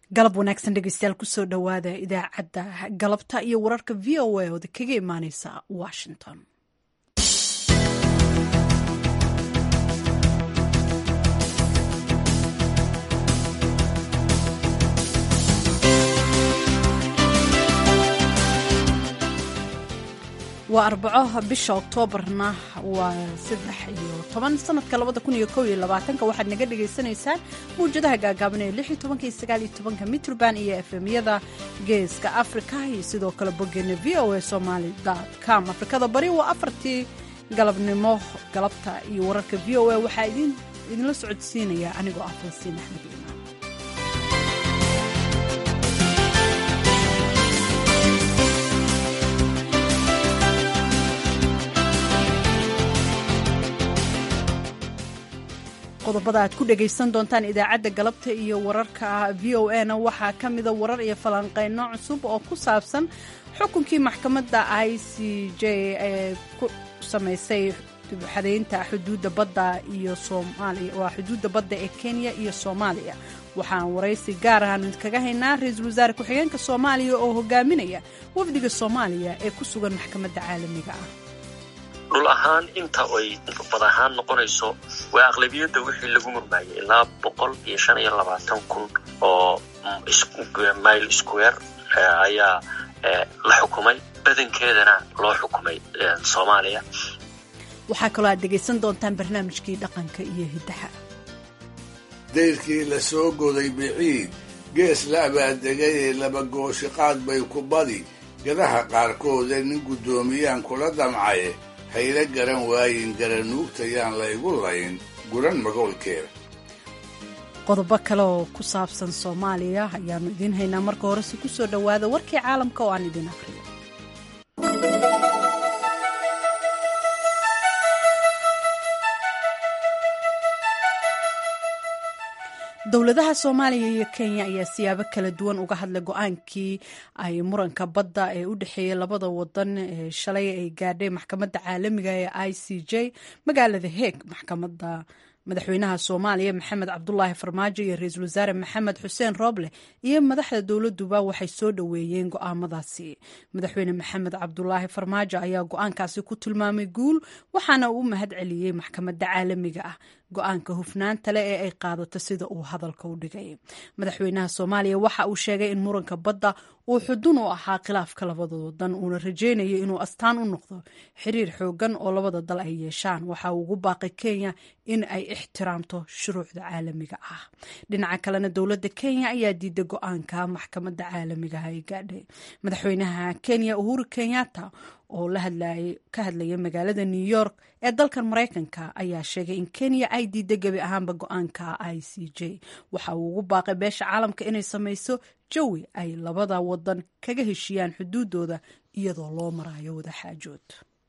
galab wanaagsan dhegeystayaal kusoo dhowaada idaacadda galabta iyo wararka v o a ooda kaga imaaneysa washington waa arbaco bisha oktoobarna waa saddex iyo toban sanadka labada kun iyo kow iyo labaatanka waxaad naga dhagaysanaysaan mawjadaha gaagaaban ee lix iyo tobanka iyo sagaal iyo tobanka mitrband iyo efemyada geeska africa iyo sidoo kale bogeena v o a somaly com afrikada bari waa afartii galabnimo galabta iyo wararka v o a waxaa idinla socodsiinaya anigoo ah falastiin axmed iimaan qodobada aad ku dhagaysan doontaan idaacadda galabta iyo wararka v o a na waxaa ka mida warar iyo falanqeyno cusub oo ku saabsan xukunkii maxkamadda i c j ee ku samaysay xadaynta xuduudda badda iyo soomaaliya waa xuduudda badda ee kenya iyo soomaaliya waxaan waraysi gaar ahaanu idinkaga haynaa ra-iisul wasaare ku-xigeenka soomaaliya oo hogaaminaya wafdiga soomaaliya ee ku sugan maxkamadda caalamiga ah dhul ahaan inta ay bad ahaan noqonayso waa aqlabiyadda wixii lagu murmaayay ilaa boqol iyo shan iyo labaatan kun oo mile square ayaa la xukumay badankeedana loo xukumay soomaaliya waxaa kaloo aad dhegaysan doontaan barnaamijkii dhaqanka iyo hiddaha dayrkii la soo goday biciid gees la abaadegayee laba gooshiqaad bay ku badi gadaha qaarkoode nin guddoomiyaan kula damcaye hayla garan waayin garanuugtayaan la igu layn guran magoolkeeda qodobo kale oo ku saabsan soomaaliya ayaannu idiin haynaa marka horese ku soo dhowaada warkii caalamka oo aan idin aqriyo dowladaha soomaaliya iyo kenya ayaa siyaabo kala duwan uga hadlay go-aankii ay muranka badda ee u dhexeeyay labada wadan ee shalay ay gaadhay maxkamadda caalamiga ee i c j magaalada heeg maxkamadda madaxweynaha soomaaliya maxamed cabdulaahi farmaajo iyo ra-iisul wasaare maxamed xuseen rooble iyo madaxda dowladuba waxay soo dhoweeyeen go-aamadaasi madaxweyne maxamed cabdulaahi farmaajo ayaa go-aankaasi ku tilmaamay guul waxaana uu mahad celiyey maxkamadda caalamiga ah go-aanka hufnaanta leh ee ay qaadato sida uu hadalka u dhigay madaxweynaha soomaaliya waxa uu sheegay in muranka badda uu xudun u ahaa khilaafka labada wadan uuna rajaynayo inuu astaan u noqdo xiriir xoogan oo labada dal ay yeeshaan waxa uu ugu baaqay kenya in ay ixtiraamto shuruucda caalamiga ah dhinaca kalena dowladda kenya ayaa diiday go-aanka maxkamadda caalamiga ay gaadhay madaxweynaha kenya uhuru kenyatta oo ka hadlaya magaalada new york ee dalkan maraykanka ayaa sheegay in kenya ay diiday gebi ahaanba go-aanka i c j waxa uu ugu baaqay beesha caalamka inay samayso jawi ay labada wadan kaga heshiiyaan xuduudooda iyadoo loo marayo wadaxaajood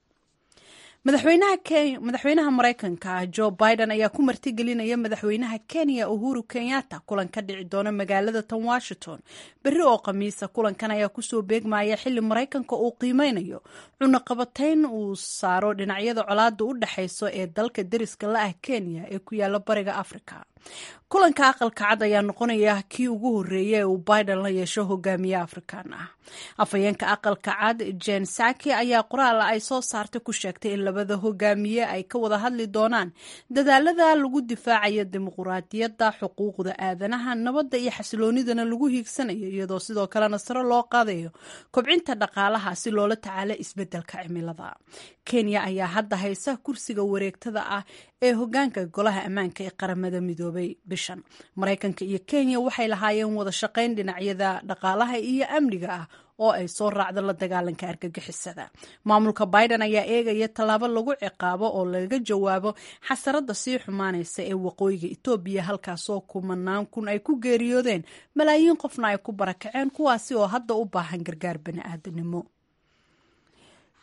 madaxweynaha maraykanka jo biden ayaa ku martigelinaya madaxweynaha kenya uhuru kenyatta kulan ka dhici doona magaalada tan washington berri oo khamiisa kulankan ayaa kusoo beegmaya xili maraykanka uu qiimeynayo cunaqabatayn uu saaro dhinacyada colaada u dhexayso ee dalka deriska la ah kenya ee ku yaala bariga africa kulanka aqalka cad ayaa noqonaya kii ugu horeeya ee uu biden la yeesho hogaamiye afrikan ah afhayeenka aqalka cad jen saki ayaa qoraal ay soo saartay ku sheegtay in labada hogaamiye ay ka wada hadli doonaan dadaalada lagu difaacayo dimuquraadiyadda xuquuqda aadanaha nabadda iyo xasiloonidana lagu hiigsanayo iyadoo sidoo kalena sare loo qaadayo kobcinta dhaqaalaha si loola tacaalo isbedelka cimilada kenya ayaa hadda haysa kursiga wareegtada ah ee hogaanka golaha ammaanka ee qaramada midoobay bishan maraykanka iyo kenya waxay lahaayeen wada shaqayn dhinacyada dhaqaalaha iyo amniga ah oo ay soo raacdo la dagaalanka argagixisada maamulka biden ayaa eegaya tallaabo lagu ciqaabo oo laga jawaabo xasarada sii xumaanaysa ee waqooyiga etoobiya halkaasoo kumanaan kun ay ku geeriyoodeen malaayiin qofna ay ku barakaceen kuwaasi oo hadda u baahan gargaar bani'aadanimo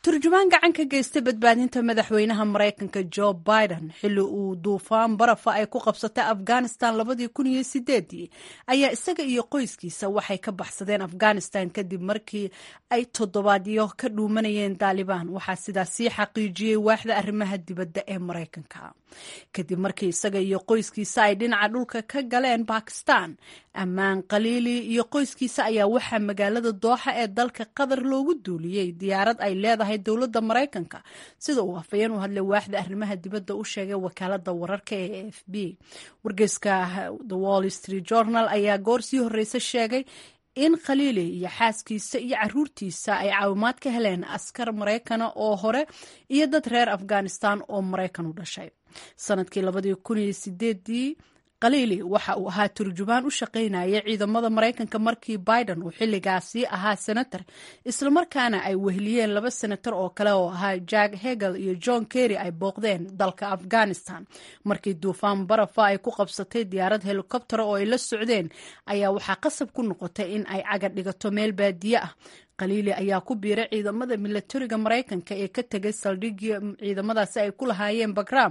turjumaan gacan ka geystay badbaadinta madaxweynaha maraykanka jo biden xilli uu duufaan barafa ay ku qabsatay afghanistan labadii kun iyo sideedii ayaa isaga iyo qoyskiisa waxay ka baxsadeen afghanistan kadib markii ay toddobaadyo ka dhuumanayeen daalibaan waxaa sidaas sii xaqiijiyey waaxda arrimaha dibadda ee maraykanka kadib markii isaga iyo qoyskiisa ay dhinaca dhulka ka galeen bakistan ammaan khaliili iyo qoyskiisa ayaa waxaa magaalada dooxa ee dalka qatar loogu duuliyey diyaarad ay leedahay dowladda maraykanka sida uu afayeen u hadlay waaxda arrimaha dibadda u sheegay wakaalada wararka ee a f b wargeyska the wall street journal ayaa goor sii horreysa sheegay in khaliili iyo xaaskiisa iyo caruurtiisa ay caawimaad ka heleen askar maraykana oo hore iyo dad reer afghanistan oo maraykan u dhashay sanadkii labadii kun iyo sideedii khaliili waxa uu ahaa turjumaan u shaqaynaya ciidamada maraykanka markii biden uu xilligaasi ahaa senator islamarkaana ay weheliyeen laba senator oo kale oo ahaa jack hegel iyo john kerry ay booqdeen dalka afghanistan markii duufaan barafa ay ku qabsatay diyaarad helikobtera oo ay la socdeen ayaa waxaa qasab ku noqotay in ay caga dhigato meel baadiye ah khaliili ayaa ku biiray ciidamada milatariga maraykanka ee ka tegay saldhigii ciidamadaasi ay ku lahaayeen bagram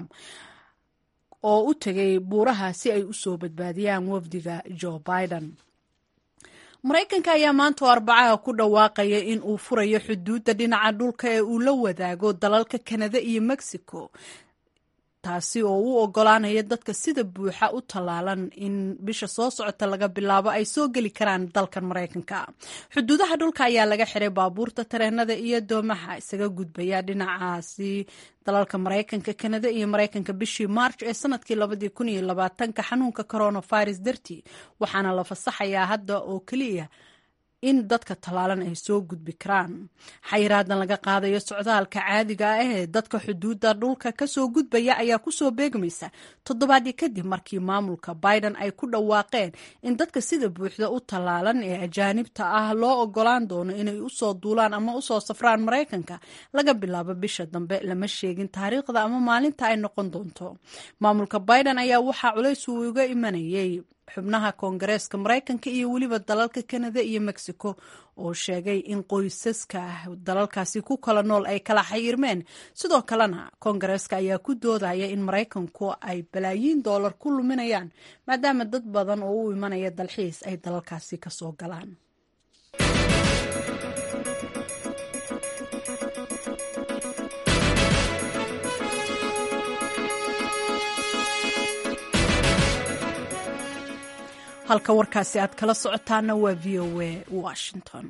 oo u tegay buuraha si ay u soo badbaadiyaan wafdiga joe biden maraykanka ayaa maanta oo arbacaha ku dhawaaqaya in uu furayo xuduudda dhinaca dhulka ee uu la wadaago dalalka kanada iyo mexico taasi oo u ogolaanaya dadka sida buuxa u tallaalan in bisha soo socota laga bilaabo ay soo geli karaan dalkan maraykanka xuduudaha dhulka ayaa laga xiray baabuurta tareenada iyo doomaha isaga gudbaya dhinacaasi dalalka maraykanka kanada iyo maraykanka bishii march ee sanadkii labadii kun iyo labaatanka xanuunka coronavirus dartii waxaana la fasaxayaa hadda oo keliya in dadka tallaalan ay soo gudbi karaan xayiraadan laga qaadayo socdaalka caadiga ah ee dadka xuduudda dhulka kasoo gudbaya ayaa kusoo beegmaysa toddobaadii kadib markii maamulka biden ay ku dhawaaqeen in dadka sida buuxda u tallaalan ee ajaanibta ah loo ogolaan doono inay usoo duulaan ama usoo safraan maraykanka laga bilaabo bisha dambe lama sheegin taariikhda ama maalinta ay noqon doonto maamulka biden ayaa waxaa culays uu uga imanayay xubnaha koongareeska maraykanka iyo weliba dalalka kanada iyo mexico oo sheegay in qoysaska dalalkaasi ku kala nool ay kala xayirmeen sidoo kalena koongareeska ayaa ku doodaya in maraykanku ay balaayiin doolar ku luminayaan maadaama dad badan oo u imanaya dalxiis ay dalalkaasi kasoo galaan halka warkaasi aad kala socotaana waa v o a washington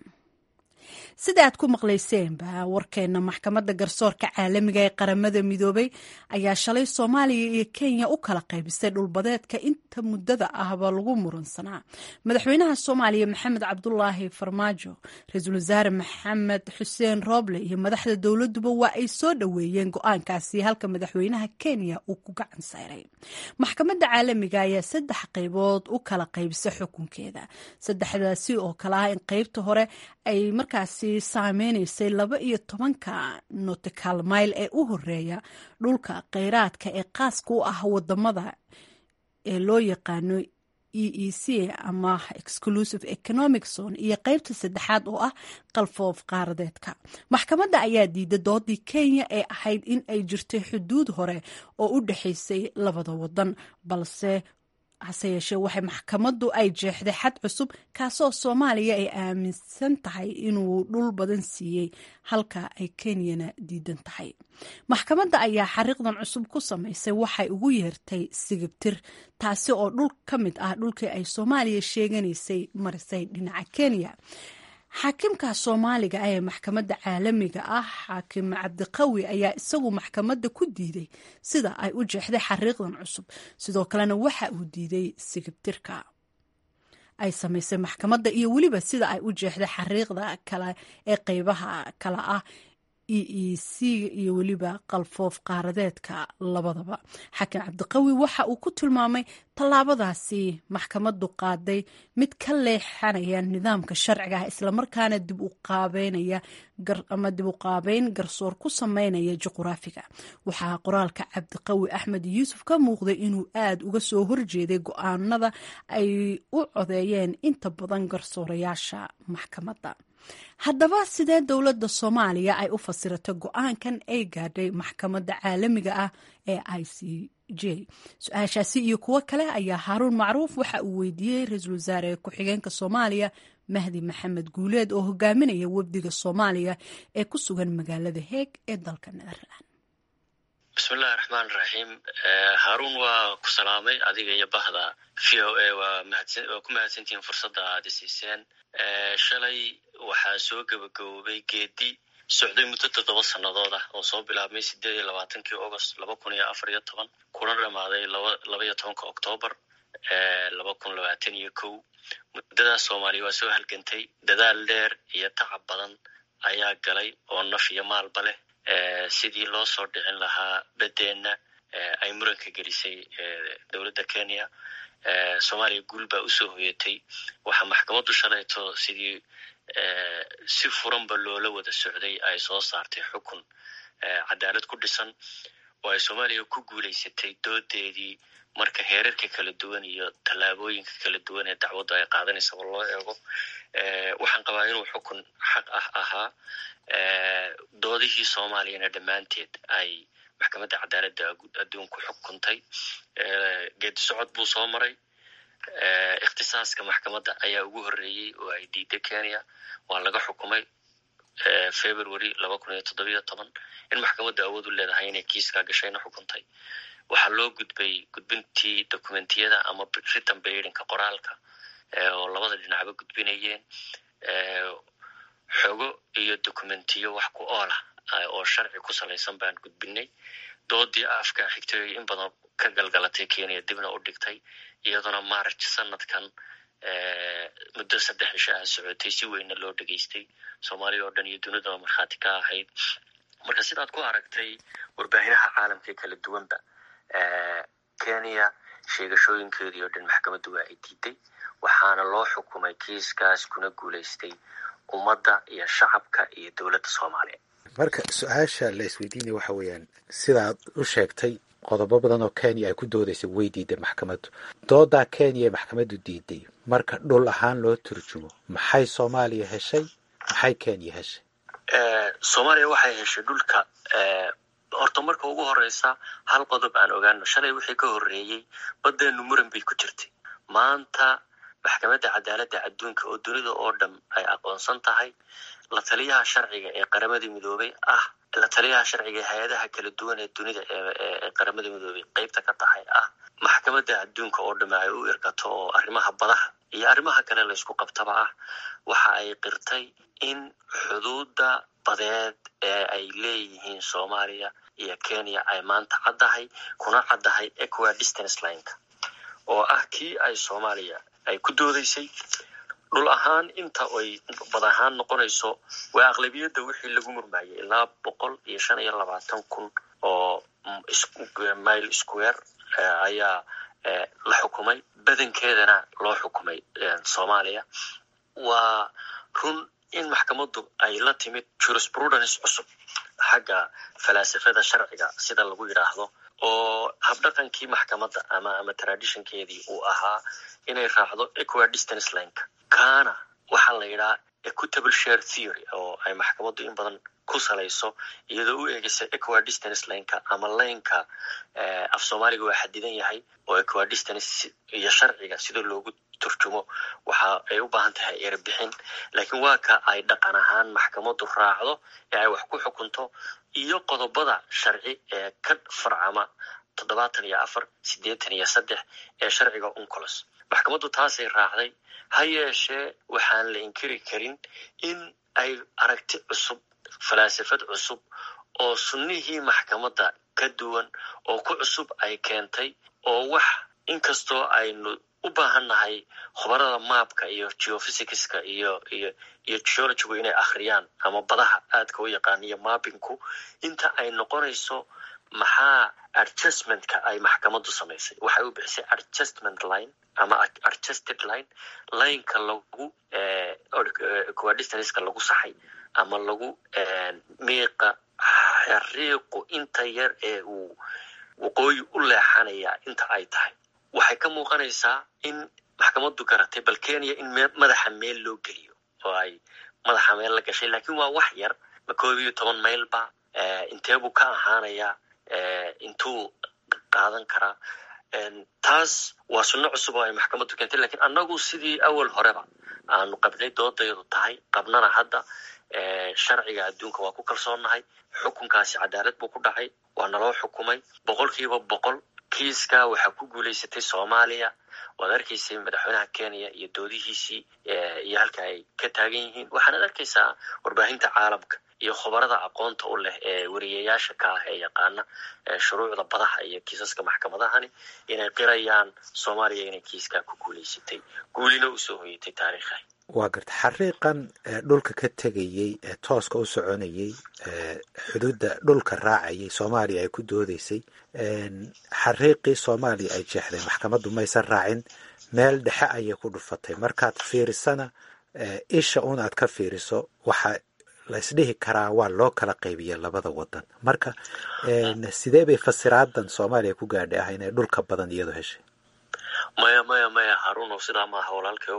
sida aad ku maqlayseenba warkeena maxkamadda garsoorka caalamiga ee qaramada midoobay ayaa shalay soomaaliya iyo kenya u kala qaybisay dhulbadeedka inta muddada ahba lagu muransanaa madaxweynaha soomaaliya maxamed cabdulaahi farmaajo ra-iisul wasaare maxamed xuseen rooble iyo madaxda dowladuba waa ay soo dhoweeyeen go-aankaasi halka madaxweynaha kenya uu ku gacan sayray maxkamadda caalamiga ayaa saddex qaybood u kala qaybisay xukunkeeda saddexdaasi oo kale ah in qaybta hore ay markaasi saameynaysay laba iyo tobanka notical mile ee u horeeya dhulka kheyraadka ee qaaska u ah wadamada ee loo yaqaano e e c ama exclusive economic zone iyo qeybta saddexaad oo ah qalfoof qaaradeedka maxkamadda ayaa diiday doodii kenya ee ahayd in ay jirtay xuduud hore oo u dhexaysay labada wadan balse hase yeeshee waxay maxkamaddu ay jeexday xad cusub kaasoo soomaaliya ay aaminsan tahay inuu dhul badan siiyey halka ay kenyana diidan tahay maxkamadda ayaa xariiqdan cusub ku samaysay waxay ugu yeertay sigibtir taasi oo dhul ka mid ah dhulkii ay soomaaliya sheeganaysay marisay dhinaca kenya xaakimka soomaaliga ee maxkamadda caalamiga ah xaakim cabdiqawi ayaa isagu maxkamadda ku diiday sida ay u jeexday xariiqdan cusub sidoo kalena waxa uu diiday sigibtirka ay samaysay maxkamadda iyo weliba sida ay u jeexday xariiqda kale ee qeybaha kale ah e e c iyo weliba qalfoof qaaradeedka labadaba xakim cabdiqawi waxa uu ku tilmaamay tallaabadaasi maxkamaddu qaaday mid ka leexanaya nidaamka sharciga ah islamarkaana dib u qaabeynaya ama dib u qaabeyn garsoor ku sameynaya juquraafiga waxaa qoraalka cabdiqawi axmed yuusuf ka muuqday inuu aad uga soo horjeeday go-aanada ay u codeeyeen inta badan garsoorayaasha maxkamadda haddaba sidee dowladda soomaaliya ay u fasirato go-aankan ay gaadhay maxkamadda caalamiga ah ee i c j su-aashaasi iyo kuwo kale ayaa haaruun macruuf waxa uu weydiiyey ra-iisul wasaare ku-xigeenka soomaaliya mahdi maxamed guuleed oo hogaaminaya wafdiga soomaaliya ee ku sugan magaalada heeg ee dalka netherland bismillahi raxmaan raxiim haaruun waa ku salaamay adiga iyo bahda v o a waa ku mahadsantihiin fursadda aada siiseen shalay waxaa soo gebagaboobay geedi socday muddo toddoba sannadood ah oo soo bilaabmay sideed iyo labaatankii august laba kun iyo afar iyo toban kuna dhamaaday laba iyo tobanka octoobar laba kun labaatan iyo kow muddadaas soomaaliya waa soo halgantay dadaal dheer iyo tacab badan ayaa galay oo naf iyo maalba leh sidii loo soo dhicin lahaa bedeenna ay muranka gelisay dowladda kenya soomaaliya guul baa usoo hoyatay waxaa maxkamaddu shalayto sidii si furanba loola wada socday ay soo saartay xukun cadaalad ku dhisan oo ay soomaaliya ku guulaysatay doodeedii marka heerarka kala duwan iyo tallaabooyinka kala duwan ee dacwaddu ay qaadanaysaba loo eego waxaan qabaa inuu xukun xaq ah ahaa doodihii soomaaliyana dhammaanteed ay maxkamadda cadaaladda adduunku xukuntay geedi socod buu soo maray ikhtisaaska maxkamadda ayaa ugu horreeyey oo ay diiday kenya waa laga xukumay february laba kun iyo toddobiyo toban in maxkamadda awood u leedahay inay kiiskaa gashayna xukuntay waxaa loo gudbay gudbintii dokumentiyada ama written bayrinka qoraalka oo labada dhinacba gudbinayeen xogo iyo dokumentiyo wax ku oolah oo sharci ku salaysan baan gudbinay doodii afka xigtay in badan ka galgalatay kenya dibna u dhigtay iyaduna march sanadkan muddo saddex cisho ah socotay si weynna loo dhegaystay soomaaliya oo dhan iyo dunidaba markhaati ka ahayd marka sidaad ku aragtay warbaahinaha caalamka ee kala duwanba kenya sheegashooyinkeedii oo dhan maxkamaddu waa ay diiday waxaana loo xukumay kiiskaas kuna guulaystay ummadda iyo shacabka iyo dowladda soomaaliya marka su-aasha la isweydiinaya waxa weeyaan sidaad u sheegtay qodobo badan oo kenya ay ku doodaysay way diiday maxkamaddu doodaa kenya ee maxkamaddu diiday marka dhul ahaan loo turjumo maxay soomaaliya heshay maxay kenya heshay soomaaliya waxay heshay dhulka horta marka ugu horeysa hal qodob aan ogaano shalay wixii ka horreeyey baddeenu muran bay ku jirtay maanta maxkamadda cadaaladda adduunka oo dunida oo dhan ay aqoonsan tahay la taliyaha sharciga ee qaramada midoobay ah la taliyaha sharciga ee hay-adaha kala duwan ee dunida ee qaramada midoobay qeybta ka tahay ah maxkamadda adduunka oo dhamme ay u irkato oo arrimaha badaha iyo arrimaha kale laysku qabtaba ah waxa ay qirtay in xuduudda badeed ee ay leeyihiin soomaaliya iyo kenya ay maanta caddahay kuna caddahay equa distance lineka oo ah kii ay soomaaliya ay ku doodaysay dhul ahaan inta ay bad ahaan noqonayso waa aqlabiyadda wixii lagu murmayay ilaa boqol iyo shan iyo labaatan kun oo mile square ayaa la xukumay badankeedana loo xukumay soomaaliya waa run in maxkamaddu ay la timid jurisprudence cusub xagga falaasafada sharciga sida lagu yidhaahdo oo habdhaqankii maxkamadda ama ama traditionkeedii uu ahaa inay raacdo equa distance lineka kaana waxaa la yidhaha equitable share theory oo ay maxkamaddu in badan ku salayso iyadoo u eegaysa equa distance lineka ama laynka af soomaaliga waa xadidan yahay oo equa distance iyo sharciga sida loogu turjumo waxa ay u baahan tahay erbixin laakiin waa ka ay dhaqan ahaan maxkamaddu raacdo ee ay wax ku xukunto iyo qodobada sharci ee ka farcama toddobaatan iyo afar siddeetan iyo saddex ee sharciga uncolos maxkamaddu taasay raacday ha yeeshee waxaan la inkiri karin in ay aragti cusub falaasafad cusub oo sunnihii maxkamadda ka duwan oo ku cusub ay keentay oo wax inkastoo aynu u baahan nahay khubarada maabka iyo geophysicska iyo iyo iyo geologigu inay akhriyaan ama badaha aadka u yaqaan iyo maabinku inta ay noqonayso maxaa adjustmentka ay maxkamaddu samaysay waxay u bixisay adjustment line ama adjusted line lineka lagu coadistanska lagu saxay ama lagu miiqa xariiqu inta yar ee uu waqooyi u leexanaya inta ay tahay waxay ka muuqanaysaa in maxkamaddu garatay bal kenya in madaxa meel loo geliyo oo ay madaxa meel la gashay laakiin waa wax yar ma koob iyo toban maylba inteebuu ka ahaanayaa intuu qaadan karaa taas waa sunno cusub oo ay maxkamaddu keentay lakiin annagu sidii awal horeba aanu qabnay doodayadu tahay qabnana hadda sharciga adduunka waa ku kalsoonnahay xukunkaasi cadaalad buu ku dhacay waa naloo xukumay boqol kiiba boqol kiiska waxaa ku guulaysatay soomaaliya waad arkaysay madaxweynaha kenya iyo doodihiisii iyo halka ay ka taagan yihiin waxaanaad arkaysaa warbaahinta caalamka iyo khubarada aqoonta u leh ee wariyayaasha ka ah ee yaqaana shuruucda badaha iyo kiisaska maxkamadahani inay qirayaan soomaaliya inay kiiskaa ku guulaysatay guulina usoo hoyatay taariikha waa garta xariiqan dhulka ka tegayey ee tooska u soconayey xuduudda dhulka raacayay soomaaliya ay ku doodeysay xariiqii soomaaliya ay jeexday maxkamaddu maysan raacin meel dhexe ayay ku dhufatay markaad fiirisana isha un aad ka fiiriso waxa la isdhihi karaa waa loo kala qaybiya labada wadan marka sidee bay fasiraadan soomaaliya ku gaadhay ah inay dhulka badan iyadu heshay maya maya maya haruno sidaa maaha walaalkeow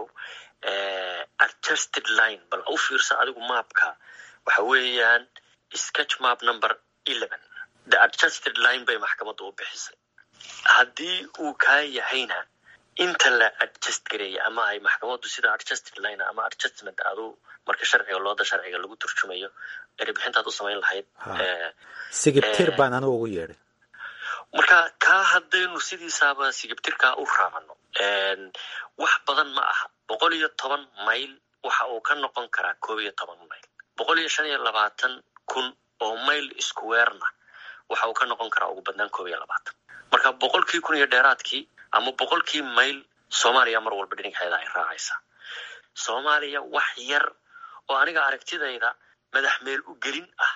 adjusted line bal u fiirsa adigu maapka waxa weeyaan sketch map number eleven the adjusted line bay maxkamaddu u bixisay haddii uu kaa yahayna inta la adjust gareeya ama ay maxkamaddu sida adjusted line ama adjustment adu marka sharciga looda sharciga lagu turjumayo erebixintaad u samayn lahayd sigibtir baan anigu ugu yeedhay marka kaa haddaynu sidiisaaba sigibtirkaa u raacno wax badan ma aha boqol iyo toban mayl waxa uu ka noqon karaa koob iyo toban mayl boqol iyo shan iyo labaatan kun oo mayl iskuweerna waxa uu ka noqon karaa ugu badnaan koob iyo labaatan marka boqolkii kun iyo dheeraadkii ama boqolkii mayl soomaaliya mar walba dhinigxeeda ay raacaysaa soomaaliya wax yar oo aniga aragtidayda madax meel u gelin ah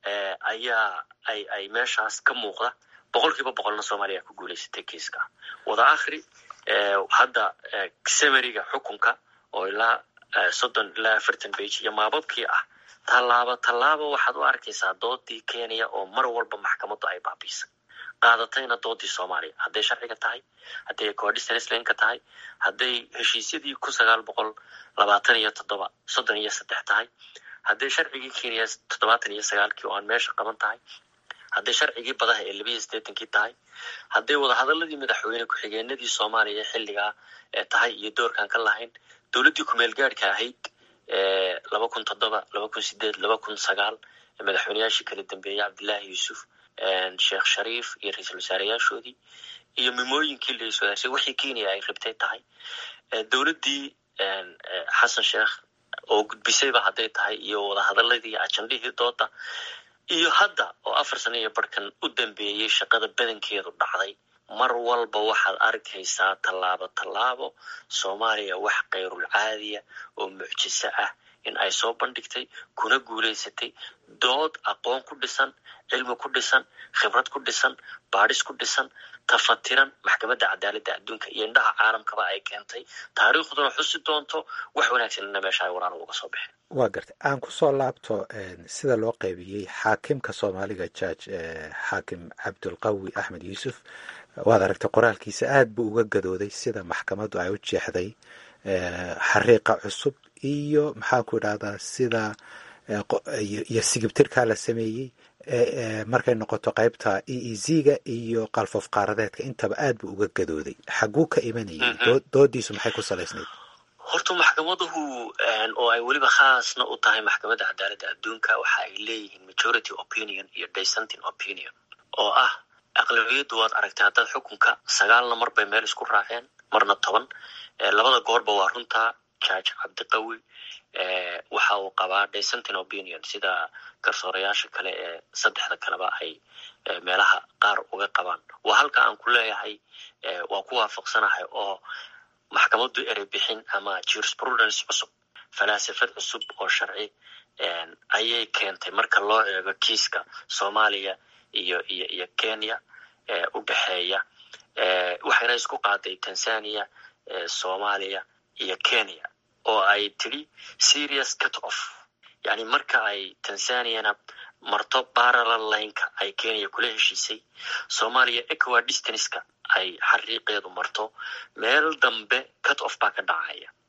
ayaa ay ay meeshaas ka muuqda boqol kiiba boqolna soomaaliya ku guulaysatay kiiska wada akhri hadda samariga xukunka oo ilaa soddon ilaa afartan bage iyo maababkii ah tallaabo tallaabo waxaad u arkaysaa doodii kenya oo mar walba maxkamaddu ay baabiisay qaadatayna doodii soomaaliya hadday sharciga tahay hadday coordinateska tahay hadday heshiisyadii kun sagaal boqol labaatan iyo toddoba soddon iyo saddex tahay hadday sharcigii kenya toddobaatan iyo sagaalkii oo aan meesha qaban tahay hadday sharcigii badaha ee labiiyo siddeetankii tahay hadday wadahadaladii madaxweyne ku-xigeenadii soomaaliya xilligaa tahay iyo doorkaan ka lahayn dowladdii kumeel gaadhka ahayd laba kun toddoba laba kun sideed laba kun sagaal madaxweyneyaashii kala dambeeyey cabdillaahi yuusuf sheekh shariif iyo ra-iisul wasaareyaashoodii iyo mimooyinkii la iswadaashay wixii kenya ay rabtay tahay dowladdii xasan sheekh oo gudbisayba hadday tahay iyo wadahadaladii ajandihii dooda iyo hadda oo afar sano iyo barhkan u dambeeyey shaqada badankeedu dhacday mar walba waxaad arkaysaa tallaabo tallaabo soomaaliya wax kayrul caadiya oo mucjiso ah in ay soo bandhigtay kuna guulaysatay dood aqoon ku dhisan cilmi ku dhisan khibrad ku dhisan baadhis ku dhisan tafatiran maxkamadda cadaaladda adduunka iyo indhaha caalamkaba ay keentay taariikhduna xusi doonto wax wanaagsanina meesha ay waraana uga soo baxeen waa gartay aan kusoo laabto sida loo qaybiyey xaakimka soomaaliga jaaj xaakim cabdulqawi axmed yuusuf waad aragtay qoraalkiisa aad buu uga gadooday sida maxkamaddu ay u jeexday xariiqa cusub iyo maxaan ku idhahdaa sida iyo sigibtirkaa la sameeyey markay noqoto qaybta e e z-ga iyo qalfoof qaaradeedka intaba aad buu uga gadooday xaguu ka imanayay doodiisu maxay ku salaysnayd horta maxkamaduhu oo ay weliba khaasna u tahay maxkamadda cadaaladda adduunka waxa ay leeyihiin majority opinion iyo dissenting opinion oo ah aqlabiyaddu waad aragtay haddaad xukunka sagaalna mar bay meel isku raaceen marna toban labada goorba waa runtaa judge cabdiqawi waxa uu qabaa dissenting opinion sida garsoorayaasha kale ee saddexda kaleba ay meelaha qaar uga qabaan waa halka aan ku leeyahay waa ku waafaqsanahay oo maxkamaddu erey bixin ama jurisprudence cusub falaasafad cusub oo sharci ayay keentay marka loo eego kiiska soomaaliya iyo iyo iyo kenya u dhexeeya waxayna isku qaaday tanzania soomaaliya iyo kenya oo ay tidhi serious cut off yani marka ay tanzaniana marto parallel lineka ay kenya kula heshiisay soomaaliya equa distanska ay xariiqeedu marto meel dambe cut off baa ka dhacaya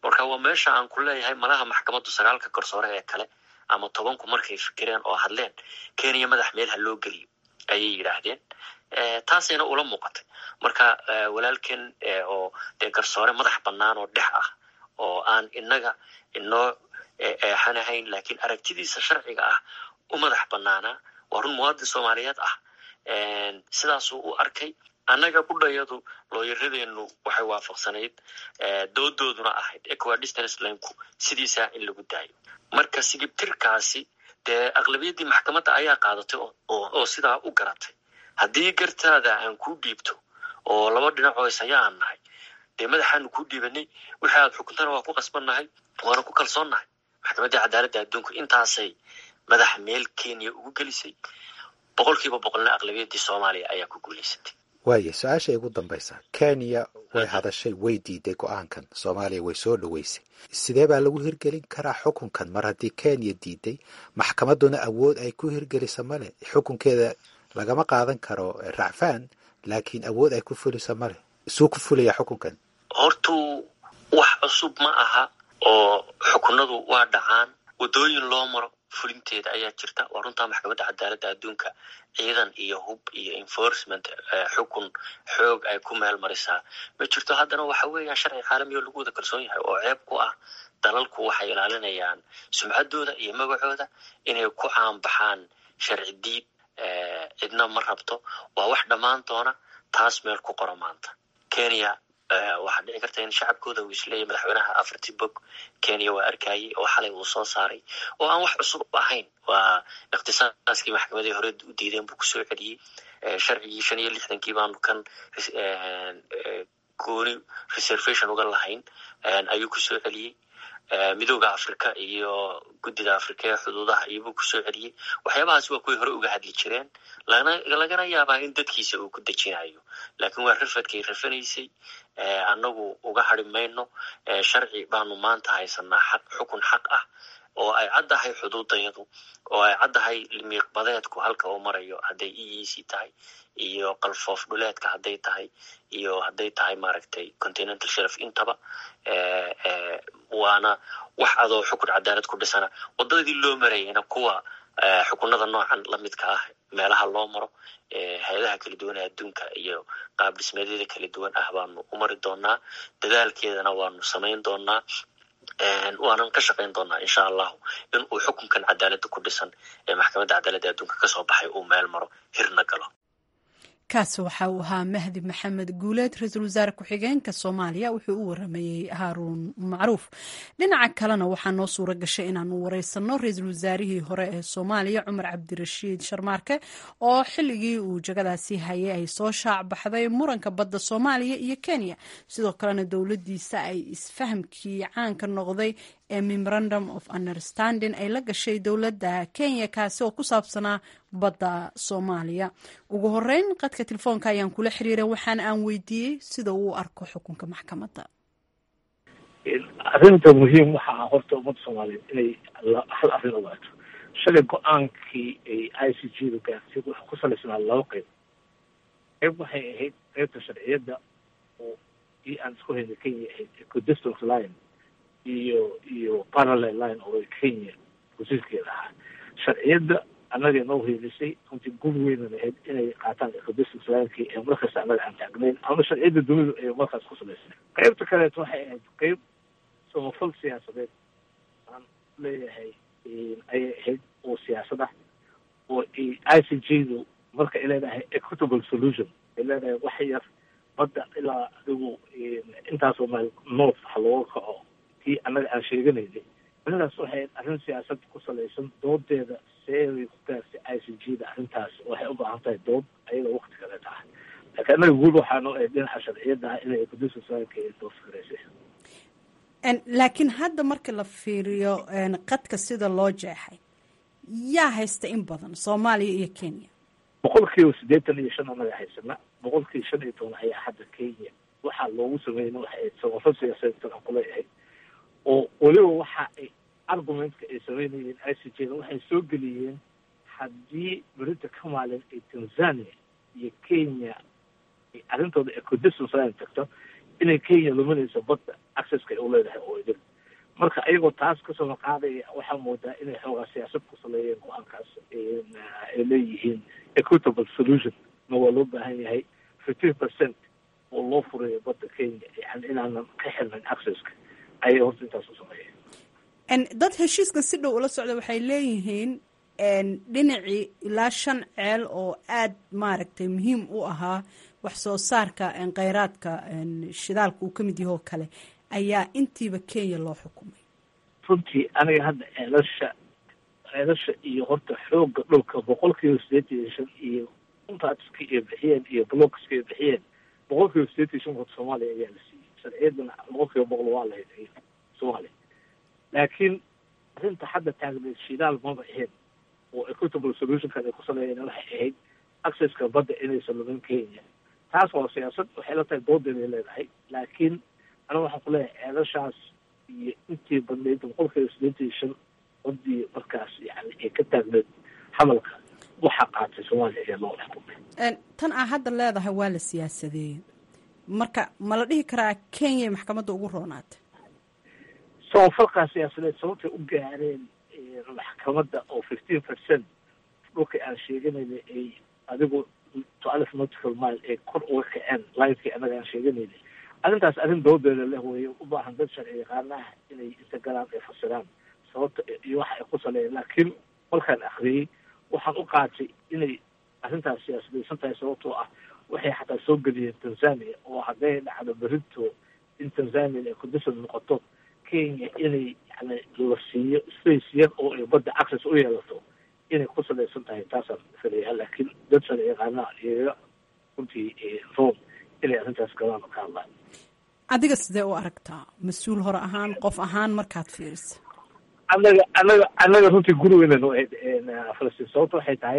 marka waa meesha aan ku leeyahay malaha maxkamaddu sagaalka garsoore ee kale ama tobanku markay fikireen oo hadleen kenya madax meel ha loo geliyo ayay yidhaahdeen taasayna ula muuqatay marka walaalken oo dee garsoore madax bannaan oo dhex ah oo aan inaga inoo eexanahayn laakiin aragtidiisa sharciga ah u madax bannaanaa waa run muwaadin soomaaliyeed ah sidaasuu u arkay annaga budhayadu looyaradeenu waxay waafaqsanayd doodooduna ahayd equidistance linku sidiisaa in lagu daayo marka sigibtirkaasi dee aqlabiyaddii maxkamadda ayaa qaadatay oo sidaa u garatay haddii gartaada aan kuu dhiibto oo laba dhinacoo isaya aan nahay dee madaxaanu kuu dhiibanay wixii aad xukuntana waa ku qasbannahay waana ku kalsoonnahay maxkamaddii cadaaladda adduunku intaasay madax meel kenya ugu gelisay boqol kiiba boqolna aqlabiyaddii soomaaliya ayaa ku guulaysatay waaya su-aasha igu dambaysa kenya way hadashay way diiday go-aankan soomaaliya way soo dhoweysay sidee baa lagu hirgelin karaa xukunkan mar haddii kenya diiday maxkamadduna awood ay ku hirgelisa male xukunkeeda lagama qaadan karo racfaan laakiin awood ay ku fulisa male isuu ku fulaya xukunkan hortuu wax cusub ma aha oo xukunadu waa dhacaan waddooyin loo maro fulinteeda ayaa jirta waa runtaa maxkamadda cadaaladda adduunka ciidan iyo hub iyo enforcement xukun xoog ay ku meel marisaa ma jirto haddana waxa weeyaan sharci caalami oo lagu wada kalsoon yahay oo ceeb ku ah dalalku waxay ilaalinayaan sumcaddooda iyo magacooda inay ku caanbaxaan sharci diid cidna ma rabto waa wax dhammaan doona taas meel ku qoro maanta kenya waxaa dhici karta in shacabkooda uu isleeyahy madaxweynaha afartii bog kenya waa arkayay oo xalay uu soo saaray oo aan wax cusub ahayn waa ikhtisaaskii maxkamadii hore u diideen buu kusoo celiyey sharcigii shan iyo lixdankii baanu kan gooni reservation uga lahayn ayuu kusoo celiyey midooda africa iyo guddida africa ee xuduudaha iyobuu kusoo celiyey waxyaabahaas waa kuway hore uga hadli jireen lagana yaabaa in dadkiisa uu ku dejinayo laakiin waa rafadkay rafanaysay annagu uga hari mayno sharci baanu maanta haysanaa xaq xukun xaq ah oo ay caddahay xuduudayadu oo ay caddahay limiiqbadeedku halka uu marayo hadday e e c tahay iyo qalfoof dhuleedka hadday tahay iyo hadday tahay maaragtay continental shelf intaba waana wax adoo xukun cadaalad ku dhisana waddadii loo marayayna kuwa xukunada noocan lamidka ah meelaha loo maro hay-adaha kala duwan ee adduunka iyo qaab dhismeedyada kala duwan ah baanu u mari doonaa dadaalkeedana waanu samayn doonaa waanan ka shaqayn doonaa insha allahu in uu xukunkan cadaaladda ku dhisan ee maxkamadda cadaaladda adduunka kasoo baxay uu meel maro hirna galo kaasi waxa uu ahaa mahdi maxamed guuleed ra-iisul wasaare ku-xigeenka soomaaliya wuxuu u waramayey haaruun macruuf dhinaca kalena waxaa noo suura gashay inaanu wareysano ra-iisul wasaarihii hore ee soomaaliya cumar cabdirashiid sharmaarke oo xilligii uu jagadaasi hayay ay soo shaac baxday muranka badda soomaaliya iyo kenya sidoo kalena dowladiisa ay isfahamkii caanka noqday ee memorandum of understanding ay la gashay dowladda kenya kaasi oo ku saabsanaa badda soomaaliya ugu horeyn qadka telefoonka ayaan kula xiriiray waxaana aan weydiiyey sida uu u arko xukunka maxkamadda arrinta muhiim waxa ah horta ummadda soomaaliyeed inay hal arrin ogaato shalay go-aankii ay i c g da gaartay wuxuu ku salaysnaa laba qeyb qeyb waxay ahayd qeybta sharciyadda oo ii aan isku hayna kenya ahayd ecodistance line iyo iyo parallel line oo kenya wasiirkeeda ahaa sharciyadda annaga noo helisay runtii gud weynan ahayd inay qaataan ecodistance linekii ee markasta annaga aan taagnayn ama sharciyadda dunidu ay markaas ku salaysay qeybta kaleeto waxay ahayd qeyb samafal siyaasadeed aan leeyahay ayay ahayd oo siyaasad ah oo i c g du marka ay leedahay equitable solution ay leedahay wax yar badda ilaa adigu intaasoo meel north ha looga kaco kii annaga aan sheeganaynay arrintaas waxay arrin siyaasad ku salaysan doodeeda seebay ku gaartay i c g da arrintaas waxay u baahan tahay dood ayada wakti kale taha laakiin annaga guul waxaano ee dhinaca sharciyadda ah inay ecodusasanka dood fikraysay laakiin hadda marka la fiiriyo qadka sida loo jeexay yaa haysta in badan soomaaliya iyo kenya boqol kiiba siddeetan iyo shan annaga haysana boqol kiiba shan iyo toban ayaa hadda kenya waxaa loogu sameeyna waxay ahayd samafal siyaasadeed aan kuleeyahay oo weliba waxa ay argumentka ay sameynayeen i c j da waxay soo geliyeen haddii berita ka maalin ay tanzania iyo kenya ay arrintooda ecodistance line tagto inay kenya luminayso badda accesska ay u leedahay oo idin marka ayagoo taas kasoo qaadaya waxaa moodaa inay xoogaa siyaasad ku saleeyeen go-aankaas ay leeyihiin equitable solution na waa loo baahan yahay fifteen percent oo loo furayo badda kenya yani inaanan ka xirnayn accesska ayay horta intaas u sameeyeen dad heshiiskan si dhow ula socda waxay leeyihiin dhinacii ilaa shan ceel oo aada maaragtay muhiim u ahaa wax soo saarka kheyraadka shidaalka uu ka mid yahoo kale ayaa intiiba kenya loo xukumay runtii aniga hadda ceelasha ceelasha iyo horta xooga dhulka boqol kiiba sideetan iyo shan iyo untaatiska ay bixiyeen iyo blocska ay bixiyeen boqol kiiba sideetan iyo shan horta soomaaliya ayaa la siiyey sharciyadana boqol kiiba boqol waa lahayd soomaaliya laakiin arrinta hadda taagneed shidaal maba ahayn oo equitable solutionkan ay ku saleeyeen waxay ahayd accesska badda inaysan lumin kenya taas waa siyaasad waxay la tahay doodeeday leedahay laakiin aniga waxaan ku leeyahay ceelashaas iyo intii badnayd boqol kiiba sideetan iyo shan badii markaas yani ay ka taagneed hadalka waxaa qaatay soomaaliya ayaa loo xukumay tan aa hadda leedahay waa la siyaasadeeyey marka ma la dhihi karaa kenya maxkamadda ugu roonaatay samafalkaa siyaasadeed sababtay u gaareen maxkamadda oo fifteen percent dhulka aan sheeganayna ay adigu to alif nautical mile ay kor uga kaceen linekii annaga aan sheeganayna arrintaas arrin doodeeda leh weeye u baahan dad sharci yaqaanaha inay inta galaan ay fasiraan sababta iyo waxa ay ku saleeyeen laakiin markaan akriyey waxaan u qaatay inay arrintaas siyaasadaysan tahay sababtoo ah waxay xataa soo geliyeen tanzania oo hadday dhacdo berito in tanzania ay condition noqoto kenya inay yani la siiyo space yar oo ay badda access u yeelato inay ku salaysan tahay taasaan filayaa laakiin dad sharci yaqaanaha iyaga runtii rome inay arrintaas galaan oo ka hadlaan adiga sidee u aragtaa mas-uul hore ahaan qof ahaan markaad fiirisa annaga annaga annaga runtii gurigeena noo ahayd falastiin sababta waxay tahay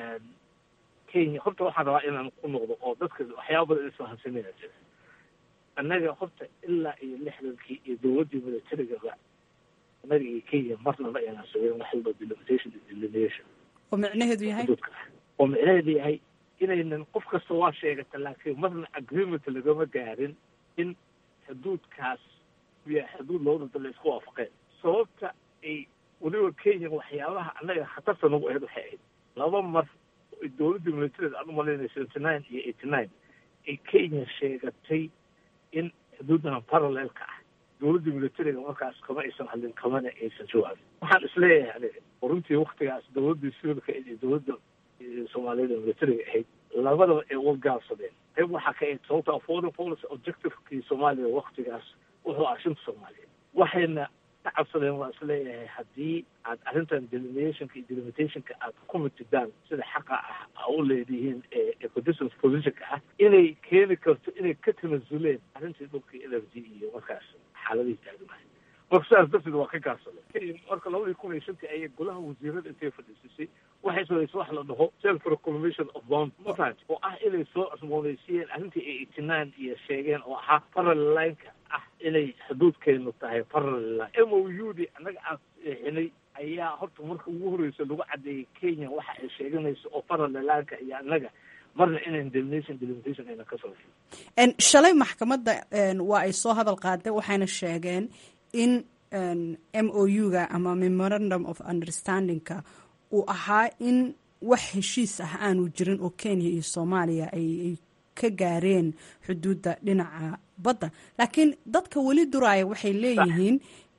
kenya horta waxaan rabaa inaan ku noqdo oo dadka waxyaaba badan isfahansanaya jira annaga horta ilaa iyo lixdankii iyo dowladdii militarigaba annaga iyo kenya marnaba ayaan sameyn wax walba delimitation iyo delineation oo micnaheedu yahay oo micnaheedu yahay inaynan qof kasta waa sheegata laakiin marna agreement lagama gaarin in xuduudkaas yahay xuduud labada dal isku waafaqeen sababta ay weliba kenya waxyaabaha annaga khatarta nagu ahayd waxay ahayd laba mar dowladda militarid aan u malaynaya seventy nine iyo eighty nine ay kenya sheegatay in xuduudan parallelka ah dowladda militariga markaas kama aysan hadlin kamana aysan jawaabin waxaan isleeyahay aniga oo runtii waktigaas dowladda sivilka iyo dowladda soomaaliyada militariga ahayd labadaba ay uga gaabsadeen qayb waxaa ka ahayd sababta foreign policy objectivekii soomaaliya waktigaas wuxuu ah shinta soomaaliya waxayna ka cabsadeen waa isleeyahay haddii aad arrintan deliminationka iyo delimitationka aad ku mitidaan sida xaqa ah a u leedihiin ee conditions positionka ah inay keeni karto inay ka tanasuleen arrintii dhulka l f d iyo markaas xaaladihii taagnahay marka sidaas darteed waa ka gaabsadeen marka labadii kun iyo shantii ayay golaha wasiirada intay fadhiisisay waxay samaysa wax la dhaho self reclamation of bond mafahant oo ah inay soo cusmoonaysiiyeen arrintii ay itinaan iyo sheegeen oo ahaa parallel lineka ah inay xuduudkeenu tahay parallel line m o u d annaga aan seexinay ayaa horta marka ugu horreysa lagu caddeeyey kenya waxa ay sheeganayso oo parallel lineka iyo annaga marna inayn delimination delimitation ayna ka soo shalay maxkamadda waa ay soo hadal qaadeen waxayna sheegeen in m o u-ga ama memorandum of understandingka uu ahaa in wax heshiis ah aanu jirin oo kenya iyo soomaaliya ay ka gaareen xuduudda dhinaca badda laakiin dadka weli duraaya waxay leeyihiin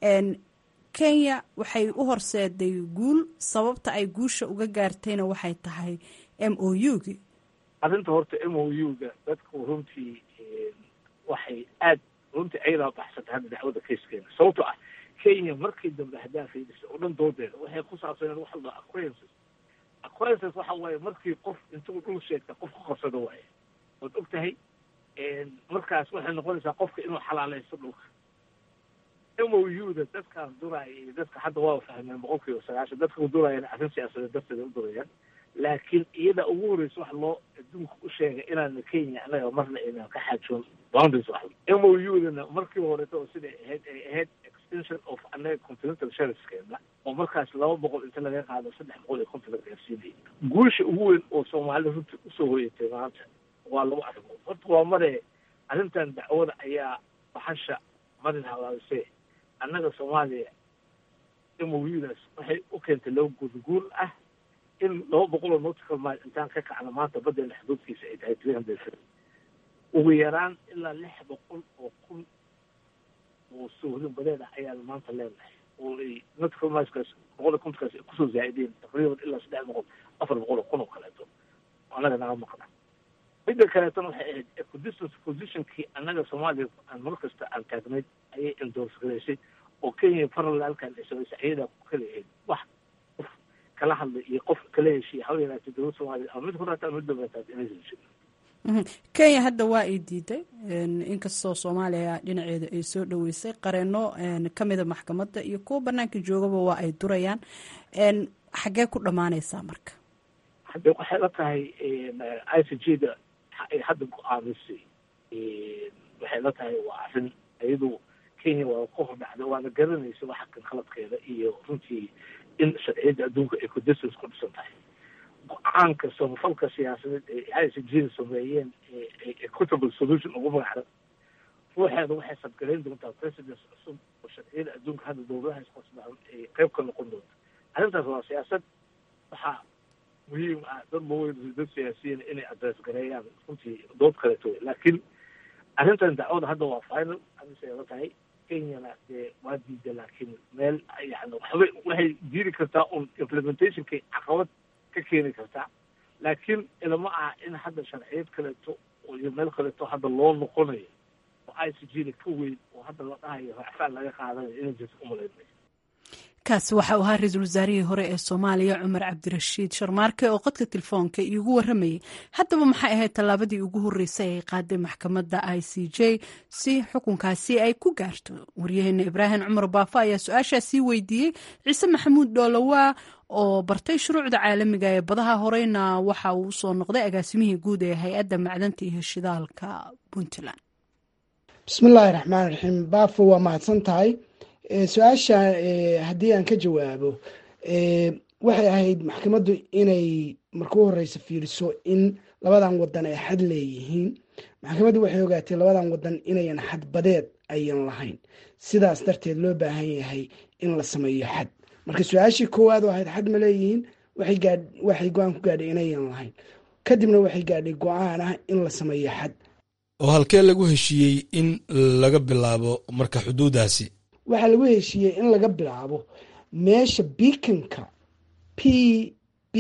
kenya waxay u horseeday guul sababta ay guusha uga gaartayna waxay tahay m o u-gi arrinta horta m o u-ga dadku runtii waxay aad runtii ayadaa baxsatay hadda dacwada kayskeena sababto ah kenya markii dambe haddaa fiidisay oo dhan doodeeda waxay ku saabsaneen waxa la acquainces acquainces waxa waaye markii qof intuu dhul sheegta qof ku qabsado waaye waad og tahay markaas waxay noqonaysaa qofka inuu xalaalaysto dhulka m o u-da dadkaas duraaya iyo dadka hadda waa fahmeen boqol kiiba sagaashan dadka duraayana arrin siyaasadeed darteeda u durayaan laakiin iyada ugu horreysa wax loo adduunka u sheegay inaana kenya annaga marna aynan ka xaajoon boundaries wax m o u-dana markii horeeta oo siday ahayd ay ahayd extension of annaga continental shelfskeena oo markaas laba boqol inta laga qaado saddex boqol iyo konton la gaarsiinayay guusha ugu weyn oo soomaalida runtii usoo hoyatay maanta waa laba arrimood horta waa mare arrintan dacwada ayaa baxasha marin habaabisee annaga soomaaliya moyudaas waxay u keentay laba guurguur ah in laba boqol oo nautical mile intaan ka kacno maanta baddeena xuduudkiisa ay tahay three hundred feet ugu yaraan ilaa lix boqol oo kun oo soohdin badeed ah ayaanu maanta leenahay oo ay nautical mileskaas boqol iyo kontonkaas ay kusoo zaa'ideen taqriiban ilaa saddex boqol afar boqol oo kun oo kaleeto oo annaga naga maqna midda kaleetona waxay ahayd equidistance positionkii annaga soomaaliya aan mar kasta aan taagnayd ayay endorse garaysay oo kenya parallelkan ay samaysay ayadaa ku kala ahayd wax qof kala hadlay iyo qof kala heshiya haba yaraatay dowladda soomaaliya ama mid horaata ama mid dambeetaad inaysan jirin kenya hadda waa ay diiday inkastoo soomaaliya dhinaceeda ay soo dhoweysay qareeno kamida maxkamadda iyo kuwa banaanka joogaba waa ay durayaan xaggee ku dhammaanaysaa marka hadde waxay la tahay i c g da ay hadda go-aamisay waxay la tahay waa arrin iyadu kenya waa ka hordhacda waana garanaysa waxa kan khaladkeeda iyo runtii in sharciyadda adduunka ay kudistance ku dhisan tahay go-aanka samafalka siyaasadeed ee i c g da sameeyeen equitable solution ugu magacda ruuxeeda waxay sabgarayn doontaa president cusub oo sharciyada adduunka hadda dowladaha isqosbaan ay qayb ka noqon doonta arrintaas waa siyaasad waxaa muhiim ah dad maweyn dad siyaasiyiin inay adress gareeyaan runtii dood kaleeto laakiin arrintan dacwada hadda waa final amise la tahay kenyana dee waa diida laakiin meel yani waxbay waxay diiri kartaa un implementationkay caqabad ka keeni kartaa laakiin ilama ah in hadda sharciyad kaleeto iyo meel kaleeto hadda loo noqonayo oo i c g da ka weyn oo hadda la dhahayo racfaan laga qaadanayo inay jirto umalaynay kaasi waxa uu ahaa ra-iisul wasaarihii hore ee soomaaliya cumar cabdirashiid sharmaarke oo qodka telefoonka iigu waramayay haddaba maxay ahayd tallaabadii ugu horreysay ay qaaday maxkamadda i c j si xukunkaasi ay ku gaarto waryaheena ibraahim cumar baafo ayaa su-aashaasii weydiiyey ciise maxamuud dhoolowaa oo bartay shuruucda caalamiga ee badaha horeyna waxa uu usoo noqday agaasimihii guud ee hay-adda macdanta iyo shidaalka puntland bismillaahi raxmaan raxiim baafo waa mahadsan tahay su-aasha haddii aan ka jawaabo waxay ahayd maxkamaddu inay marka u horeysa fiiriso in labadan wadan ay xad leeyihiin maxkamaddu waxay ogaatay labadan wadan inayan xad badeed ayan lahayn sidaas darteed loo baahan yahay in la sameeyo xad marka su-aashii koowaad oo ahayd xad ma leeyihiin waxay go-aan ku gaadhay inayan lahayn kadibna waxay gaadhay go-aan ah in la sameeyo xad oo halkee lagu heshiiyey in laga bilaabo marka xuduudaasi waxaa lagu heshiiyey in laga bilaabo meesha biikanka p b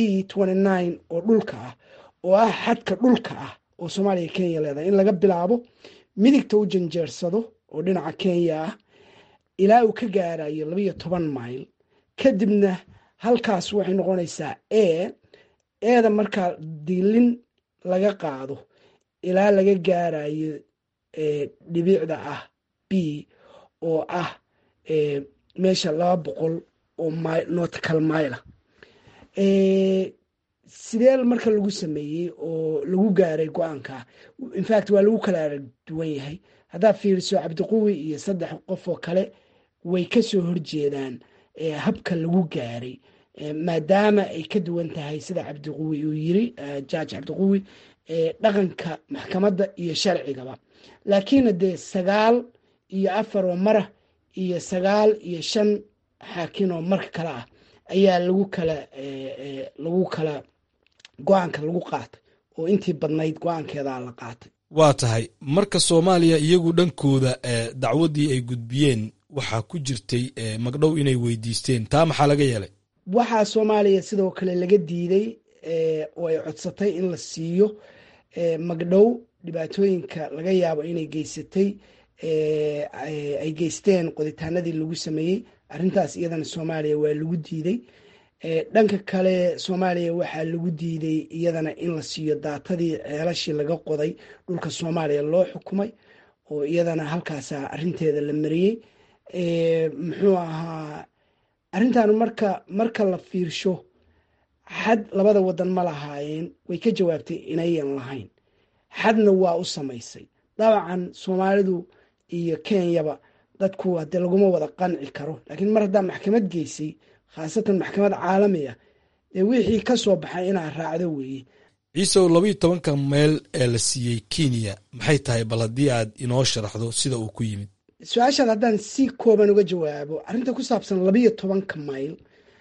oo dhulka ah oo ah xadka dhulka ah oo soomaaliya kenya leedahay in laga bilaabo midigta u janjeersado oo dhinaca kenya ah ilaa uu ka gaarayo labayo toban mayl kadibna halkaas waxay noqonaysaa e eeda markaa diilin laga qaado ilaa laga gaarayo dhibicda ah b oo ah meesha laba boqol oo notical mila sidee marka lagu sameeyey oo lagu gaaray go-aanka infact waa lagu kala arag duwan yahay haddaad fiiriso cabdiquwi iyo saddex qof oo kale way kasoo horjeedaan habka lagu gaaray maadaama ay ka duwan tahay sida cabdiquwi uu yiri jaaj cabdiquwi dhaqanka maxkamadda iyo sharcigaba laakiin dee sagaal iyo afar oo mara iyo sagaal iyo shan xaakin oo marka kale ah ayaa lagu kala lagu kala go-aanka lagu qaatay oo intii badnayd go-aankeedaa la qaatay waa tahay marka soomaaliya iyagu dhankooda dacwaddii ay gudbiyeen waxaa ku jirtay magdhow inay weydiisteen taa maxaa laga yeelay waxaa soomaaliya sidoo kale laga diiday oo ay codsatay in la siiyo magdhow dhibaatooyinka laga yaabo inay geysatay ay geysteen qoditaanadii lagu sameeyey arrintaas iyadana soomaaliya waa lagu diiday dhanka kale soomaaliya waxaa lagu diiday iyadana in la siiyo daatadii ceelashii laga qoday dhulka soomaaliya loo xukumay oo iyadana halkaasa arinteeda la mariyey muxuu ahaa arrintan marka marka la fiirsho xad labada wadan ma lahaayeen way ka jawaabtay inayan lahayn xadna waa u samaysay dabcan soomaalidu iyo kenyaba dadku hadee laguma wada qanci karo laakiin mar haddaa maxkamad geysay khaasatan maxkamad caalami ah dee wixii ka soo baxay inaa raacdo weeye ciisow labaiyo tobanka meel ee la siiyey kenya maxay tahay bal haddii aad inoo sharaxdo sida uu ku yimid su-aashaad haddaan si kooban uga jawaabo arrinta ku saabsan labayo tobanka mayl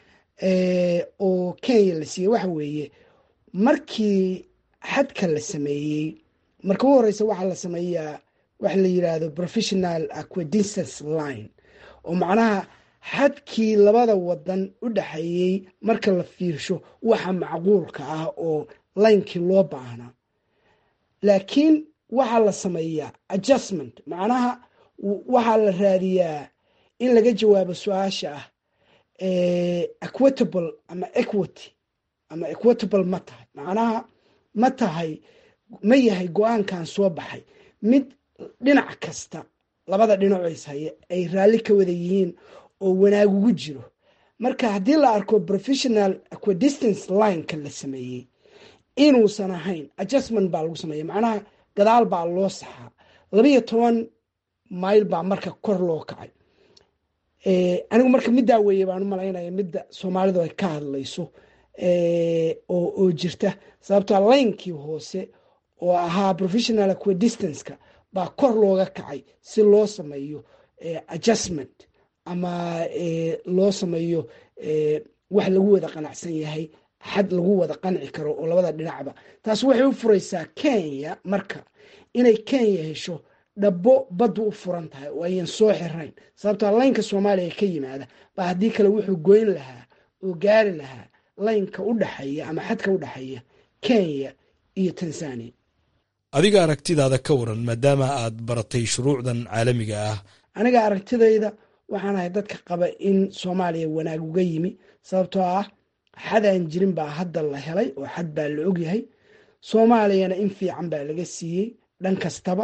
oo kenya la siiyey waxa weeye markii xadka la sameeyey marka u horeysa waxaa la sameeyaa waxa la yidhaahdo professional aquadistance line oo macnaha xadkii labada wadan u dhexeeyey marka la fiirsho waxa macquulka ah oo laynkii loo baahnaa laakiin waxaa la sameeyaa adjustment macnaha waxaa la raadiyaa in laga jawaabo su-aasha ah equitable ama equity ama equitable ma tahay macnaha ma tahay ma yahay go-aankan soo baxay mid dhinac kasta labada dhinacoys haye ay raalli ka wada yihiin oo wanaag ugu jiro marka haddii la arko professional aquadistance lineka la sameeyey inuusan ahayn adjustment baa lagu sameeya macnaha gadaal baa loo saxaa labaiyo toban mayl baa marka kor loo kacay anigu marka middaa weeye baan u malaynaya midda soomaalidu ay ka hadlayso oo jirta sababtoo laynkii hoose oo ahaa professional aquadistanceka baa kor looga kacay si loo sameeyo adjustment ama loo sameeyo wax lagu wada qanacsan yahay xad lagu wada qanci karo oo labada dhinacba taas waxay u furaysaa kenya marka inay kenya hesho dhabo baddu u furan tahay oo ayan soo xirayn sababtoo laynka soomaaliya ka yimaada baa haddii kale wuxuu goyn lahaa oo gaari lahaa laynka u dhexeeya ama xadka u dhexeeya kenya iyo tanzania adiga aragtidaada ka waran maadaama aad baratay shuruucdan caalamiga ah aniga aragtidayda waxaan ahay dadka qaba in soomaaliya wanaag uga yimi sababtoo ah xadaan jirin baa hadda la helay oo xad baa la ogyahay soomaaliyana in fiican baa laga siiyey dhan kastaba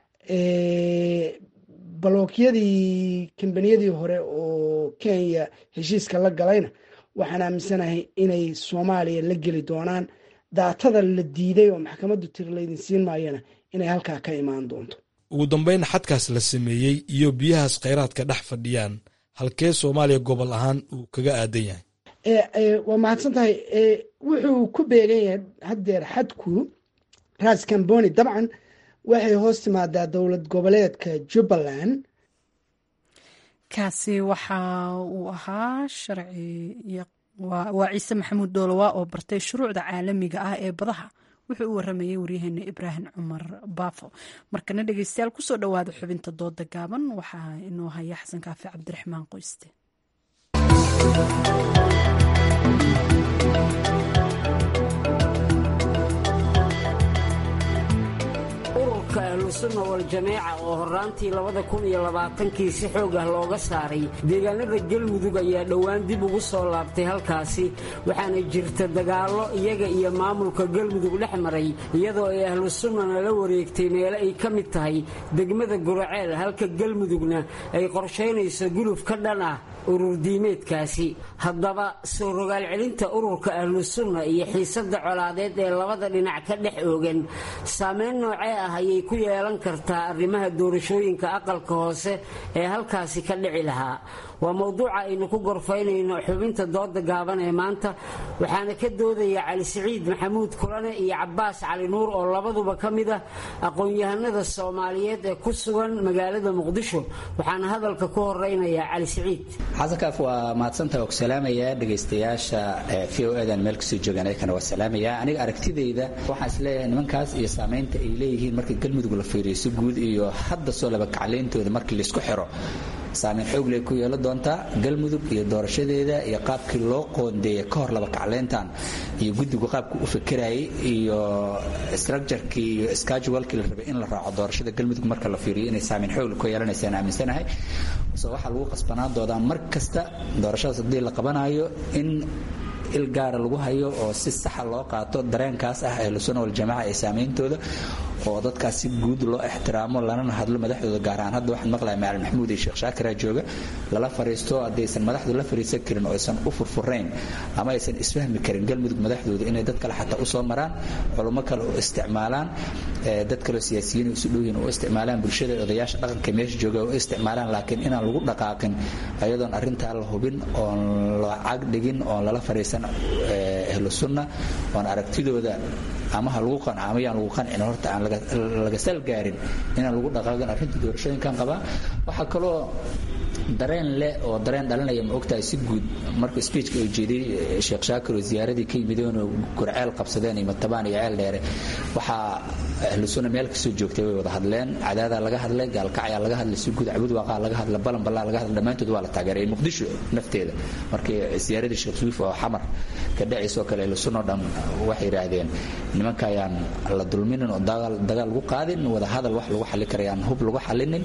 balookyadii kambaniyadii hore oo kenya heshiiska la galayna waxaan aaminsanahay inay soomaaliya la geli doonaan daatada la diiday oo maxkamaddu tiri laydin siin maayana inay halkaa ka imaan doonto ugu dambeyn xadkaas la sameeyey iyo biyahaas kheyraadka dhex fadhiyaan halkee soomaaliya gobol ahaan uu kaga aadan yahay waa mahadsan tahay wuxuu ku beegan yahay haddeer xadku ras camboni dabcan waxay hoos timaadaa dowlad goboleedka jubbaland kaasi waxa uu ahaa sharci waa ciise maxamuud doolowa oo bartay shuruucda caalamiga ah ee badaha wuxuu u waramayay waryaheena ibraahim cumar baafo markana dhegeystayaal kusoo dhowaada xubinta dooda gaaban waxaa inoo haya xasan kaafi cabdiraxmaan qoyste ururka ahlusunna wal-jameeca oo horaantii labada kun iyo labaatankii si xoog ah looga saaray deegaanada galmudug ayaa dhowaan dib ugu soo laabtay halkaasi waxaana jirta dagaallo iyaga iyo maamulka galmudug dhex maray iyadoo ay ahlusunnana la wareegtay meelo ay ka mid tahay degmada guraceel halka galmudugna ay qorshaynayso guluf ka dhan ah ururdiimeedkaasi haddaba soo rogaal celinta ururka ahlusunna iyo xiisadda colaadeed ee labada dhinac ka dhex oogan saameyn noocee ah ayay ku yeelan kartaa arrimaha doorashooyinka aqalka hoose ee halkaasi ka dhici lahaa waa mowduuca aynu ku gorfaynayno xubinta dooda gaaban ee maanta waxaana ka doodaya cali siciid maxamuud kulane iyo cabaas cali nuur oo labaduba ka mid ah aqoon-yahanada soomaaliyeed ee ku sugan magaalada muqdisho waxaana hadalka ku horeynaya cali siciid xasankaaf waa mahadsantaha oo ku salaamaya dhegaystayaasha v o edan meel kasoo joogaan ayakana waa salaamaya aniga aragtidayda waxaan isleeyahay nimankaas iyo saamaynta ay leeyihiin markii galmudug la fiiriyo si guud iyo hadda soo laba kaclayntooda markii laisku xiro saameyn xoogle ku yeelo doontaa galmudug iyo doorashadeeda iyo qaabkii loo qoondeeyay ka hor laba kaclayntan iyo guddigu qaabku u fekerayay iyo structurkii iyo schedulekii la rabay in la raaco doorashada galmudug marka la fiiriyo inay saameyn xoogle ku yeelanaysaan aaminsanahay se waxaa lagu qasbanaan doonaa mar kasta doorashadaas haddii la qabanayo in il gaara lagu hayo oo si saxa loo qaato dareenkaas ah ahlusuna waljamaaca ee saameyntooda oo dadkaas si guud loo ixtiraamo lanana hadlo madaxdooda gaar ahaan hadda waxaan maqlaya macalin maxamuud iyo sheekh shaakira jooga lala fariisto haddaysan madaxdu la fariisan karin oo aysan u furfurayn ama aysan isfahmi karin galmudug madaxdooda inay dad kale xataa usoo maraan culummo kale u isticmaalaan dad kaleo siyaasiyiin isu dhowyin u isticmaalaan bulshada odayaasha dhaqanka meesha jooga u isticmaalaan laakiin inaan lagu dhaqaaqin ayadoon arrintaa la hubin oon la cag dhigin oon lala fariisan shaqeeyaan ahlu sunna oon aragtidooda ama ha lagu qanco ama yaan lagu qancin horta aan laga sal gaarin inaan lagu dhaqaaqin arrinta doorashooyinkan qabaa waxaa kaloo dareen leh oo dareen dhalinaya ma ogtahay si guud marka speechka uu jeediyey sheekh shaakir oo ziyaaradii ka yimideen oo gurceel qabsadeen iyo matabaan iyo ceel dheere waxaa ahlu sunna meel kasoo joogtay way wada hadleen cadaadaa laga hadlay gaalkacyaa laga hadlay si guud cabud waaqaa laga hadlay balan ballaa laga hadlay dhammaantood waa la taageeray muqdisho nafteeda markii ziyaaradii sheekh suwiif oo xamar ka dhacaysoo kale ahlu sunna oo dhan waxay yidhaahdeen nimanka ayaan la dulminin oo dagaal lagu qaadin wada hadal wax lagu xalli karayaan hub lagu xallinin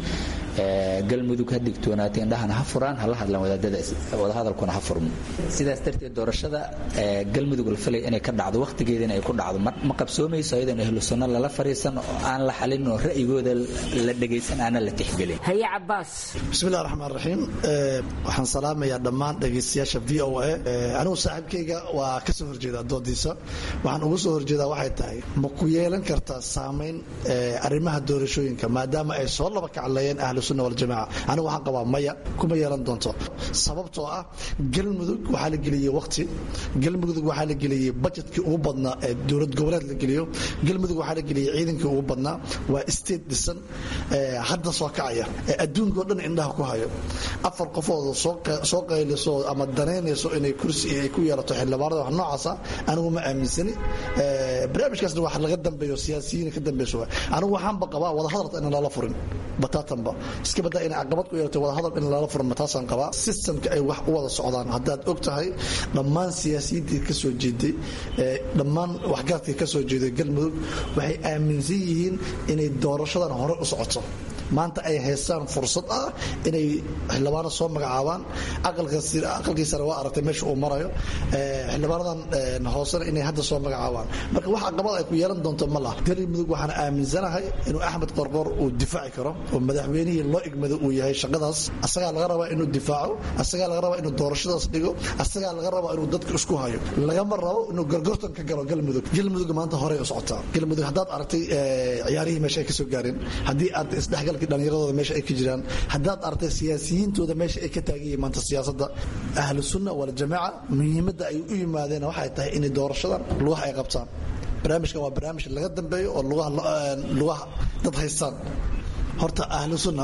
galmudug ha digtoonaatay indhahana ha furaan hala hadlaan wadaadadaas wadahadalkuna ha furmo sidaas darteed doorashada galmudug la filay inay ka dhacdo wakhtigeedina ay ku dhacdo ma qabsoomayso ayadoon ahlu sunno lala fariisan oo aan la xalin oo ra'yigooda la dhegaysan aanan la tixgelin haye cabaas bismillahi raxmaan raxiim waxaan salaamayaa dhammaan dhegaystayaasha v o a anigu saaxiibkayga waa ka soo horjeedaa doodiisa waxaan ugu soo horjeedaa waxay tahay ma ku yeelan kartaa saamayn arrimaha doorashooyinka maadaama ay soo laba kacleeyeen ahlu sunna waljamaaca anigu waxaan qabaa maya kuma yeelan doonto sababtoo ah galmudug waxaa la geliyey waqti galmudug waxaa la geliyey bajetkii ugu badnaa ee dowlad goboleed la geliyo galmudug waxaa la geliyey ciidankii ugu badnaa waa state dhisan hadda soo kacaya ee adduunka oo dhan indhaha ku hayo afar qofooda soo qayliso ama danaynayso inay kursi ay ku yeelato xildhibaanada wax noocaasa anigu ma aaminsani barnaamijkaasna wax laga dambeeyo siyaasiyiin ka dambeyso anigu waxaanba qabaa wadahadalta inaan lala furin bataatanba iska badaa inay caqabad ku yeelato wadahadal in lala furin mataasaan qabaa systemka ay wax u wada socdaan haddaad og tahay dhammaan siyaasiyiintii ka soo jeeday dhammaan waxgaradkii ka soo jeeday galmudug waxay aaminsan yihiin inay doorashadan hore u socoto maanta ay haystaan fursad ah inay xildhibaano soo magacaabaan aqalkiisana waa aragtay meesha uu marayo xildhibaanadan hoosena inay hadda soo magacaabaan marka wax caqabad ay ku yeelan doonto ma laha galmudug waxaan aaminsanahay inuu axmed qorqor uu difaaci karo oo madaxweynihii loo igmado uu yahay shaqadaas asagaa laga rabaa inuu difaaco asagaa laga rabaa inuu doorashadaas dhigo asagaa laga rabaa inuu dadka isku hayo lagama rabo inuu gorgortan ka galo galmudug galmudug maanta horey u socotaa galmudug haddaad aragtay ciyaarihii meesha ay ka soo gaareen haddii aad isdhexgal dhallinyaradooda meesha ay ka jiraan haddaad artay siyaasiyiintooda meesha ay ka taagan yihiin maanta siyaasadda ahlu sunna waljamaaca muhiimadda ay u yimaadeen waxay tahay inay doorashadan lugaha ay qabtaan barnaamijkan waa barnaamij laga dambeeyo oo lugaha dad haystaan horta ahlu sunna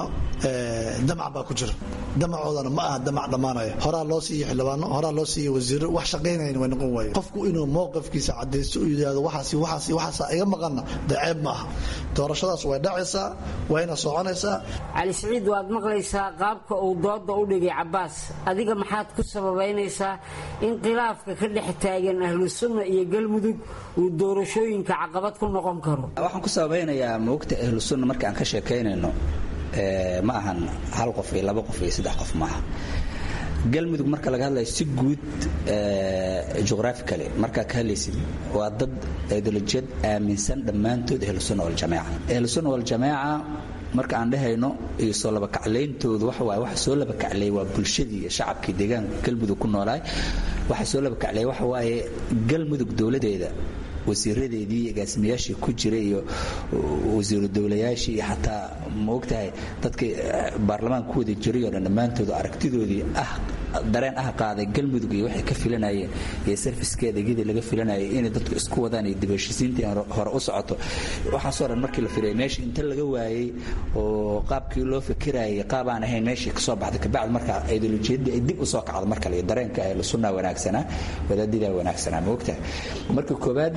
damac baa ku jira damacoodana ma aha damac dhammaanaya horaa loo siiye xildhibaano horaa loo siiye wasiiro wax shaqaynayn way noqon waaye qofku inuu mowqifkiisa cadaysto u yidhaahdo waxaas waxaas waxaasa iga maqanna dee ceeb ma aha doorashadaas way dhacaysaa wayna soconaysaa cali siciid waad maqlaysaa qaabka uu dooda u dhigay cabaas adiga maxaad ku sababaynaysaa in khilaafka ka dhex taagan ahlu sunna iyo galmudug uu doorashooyinka caqabad ku noqon karo waxaan ku sababaynayaa moogta ahlu sunna marka aan ka sheekaynayno ma ahan hal qof iyo laba qof iyo saddex qof maaha galmudug marka laga hadlayo si guud juqhrafically markaa ka hadlaysid waa dad ideolojiyad aaminsan dhammaantood ahlusunna waljamaaca ahlusunna waljamaaca marka aan dhehayno iyo soo labakaclayntoodu waxa waaye waxa soo labakacleey waa bulshadii iyo shacabkii deegaanka galmudug ku noolaay waxa soo labakacleey waxa waaye galmudug dowladeeda wasiiradeedii agaasimayaashii ku jira iyo wasiiru dowlayaashii iyo xataa maogtahay dadkii baarlamaanka ku wada jiray oo dhan dhammaantoodu aragtidoodii ah dareen ah qaaday galmudug iyo waxay ka filanayeen iyo sarfiskeeda iyadii laga filanayay inay dadku isku wadaan iyo dibheshisiintii hore u socoto waxaasoo dhan markii la firayay meeshii inta laga waayey oo qaabkii loo fikirayay qaab aan ahayn meeshii kasoo baxday kabacdi marka ideolojiyadii ay dib u soo kacdo mar kale iyo dareenka ahlu sunna wanaagsanaa wadaadidaa wanaagsanaa maogtahay marka koobaad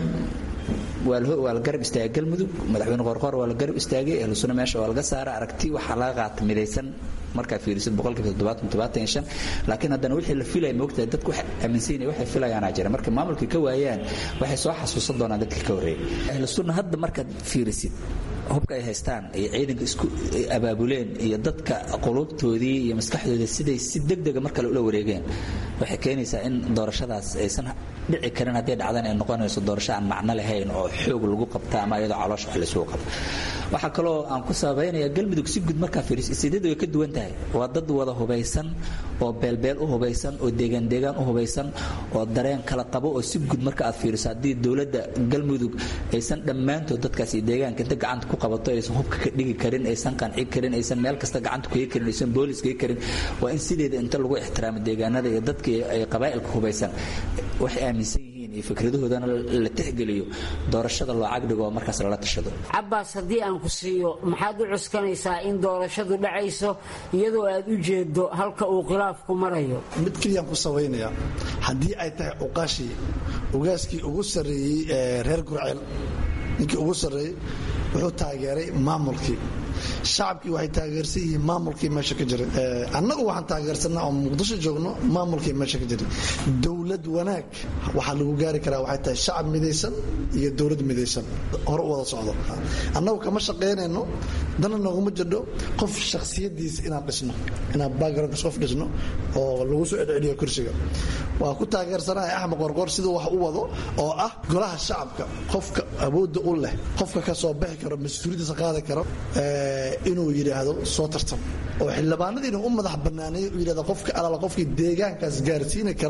waa la garab istaagay galmudug madaxweyne qorqor waa la garab istaagay ahlu sunna meesha waa laga saara aragti waxaa laga qaata midaysan markaa fiirisid boqolkiiba toddobaatan toddobaatan iyo shan laakiin haddana wixii la filaya moogtahay dadku waxay aaminsanaya waxay filayaanaa jira marka maamulkii ka waayaan waxay soo xasuusan doonaan dadkii ka horreeyay ahlu sunna hadda markaad fiirisid hubka ay haystaan iyo ciidanka isku abaabuleen iyo dadka qulubtoodii iyo maskaxdoodii siday si degdega mar kale ula wareegeen waxay keenaysaa in doorashadaas aysan dhici karin haddii dhacdan ay noqonayso doorasho aan macno lahayn oo xoog lagu qabta ama iyadoo caloosha wax laysugu qabta waxaa kaloo aan ku sababaynaya galmudug si guud markaa fiiriso istiidyadu way ka duwan tahay waa dad wada hubaysan oo beelbeel u hubaysan oo deegaan deegaan u hubaysan oo dareen kala qabo oo si guud marka aad fiiriso haddii dowladda galmudug aysan dhammaantood dadkaasi deegaanka inta gacanta ku qabato aysan hubka ka dhigi karin aysan qanci karin aysan meel kasta gacanta kuga karin aysan boolis kaga karin waa in sideeda inta lagu ixtiraamo deegaanada iyo dadkii ay qabaa'ilka hubaysan waxay aaminsan yihiin iyo fikradahoodana la tixgeliyo doorashada loo cagdhigo oo markaas lala tashado cabbaas haddii aan ku siiyo maxaad u cuskanaysaa in doorashadu dhacayso iyadoo aad u jeedo halka uu khilaafku marayo mid keliyaan ku sabaynaya haddii ay tahay cuqaashii ugaaskii ugu sarreeyey ee reer gurceel ninkii ugu sarreeyey wuxuu taageeray maamulkii shacabkii waxay taageersan yihiin maamulkii meesha ka jiray annagu waxaan taageersanaa oo muqdisho joogno maamulkii meesha ka jiray dowlad wanaag waxaa lagu gaari karaa waxay tahay shacab midaysan iyo dowlad midaysan hore u wada socdo annagu kama shaqaynayno dana nooguma jirdho qof shakhsiyadiisa inaan dhisno inaan backgroundkas qof dhisno oo lagu soo edceliyo kursiga waa ku taageersanahay axmed qorqor siduu wax u wado oo ah golaha shacabka qofka awoodda u leh qofka ka soo bixi karo mas-uuliyaddiisa qaadi karo inuu yidhaahdo soo tartam oo xildhibaanadiina u madax banaaneeyo u yidhahdo qofka alaala qofkii deegaankaas gaarsiini kara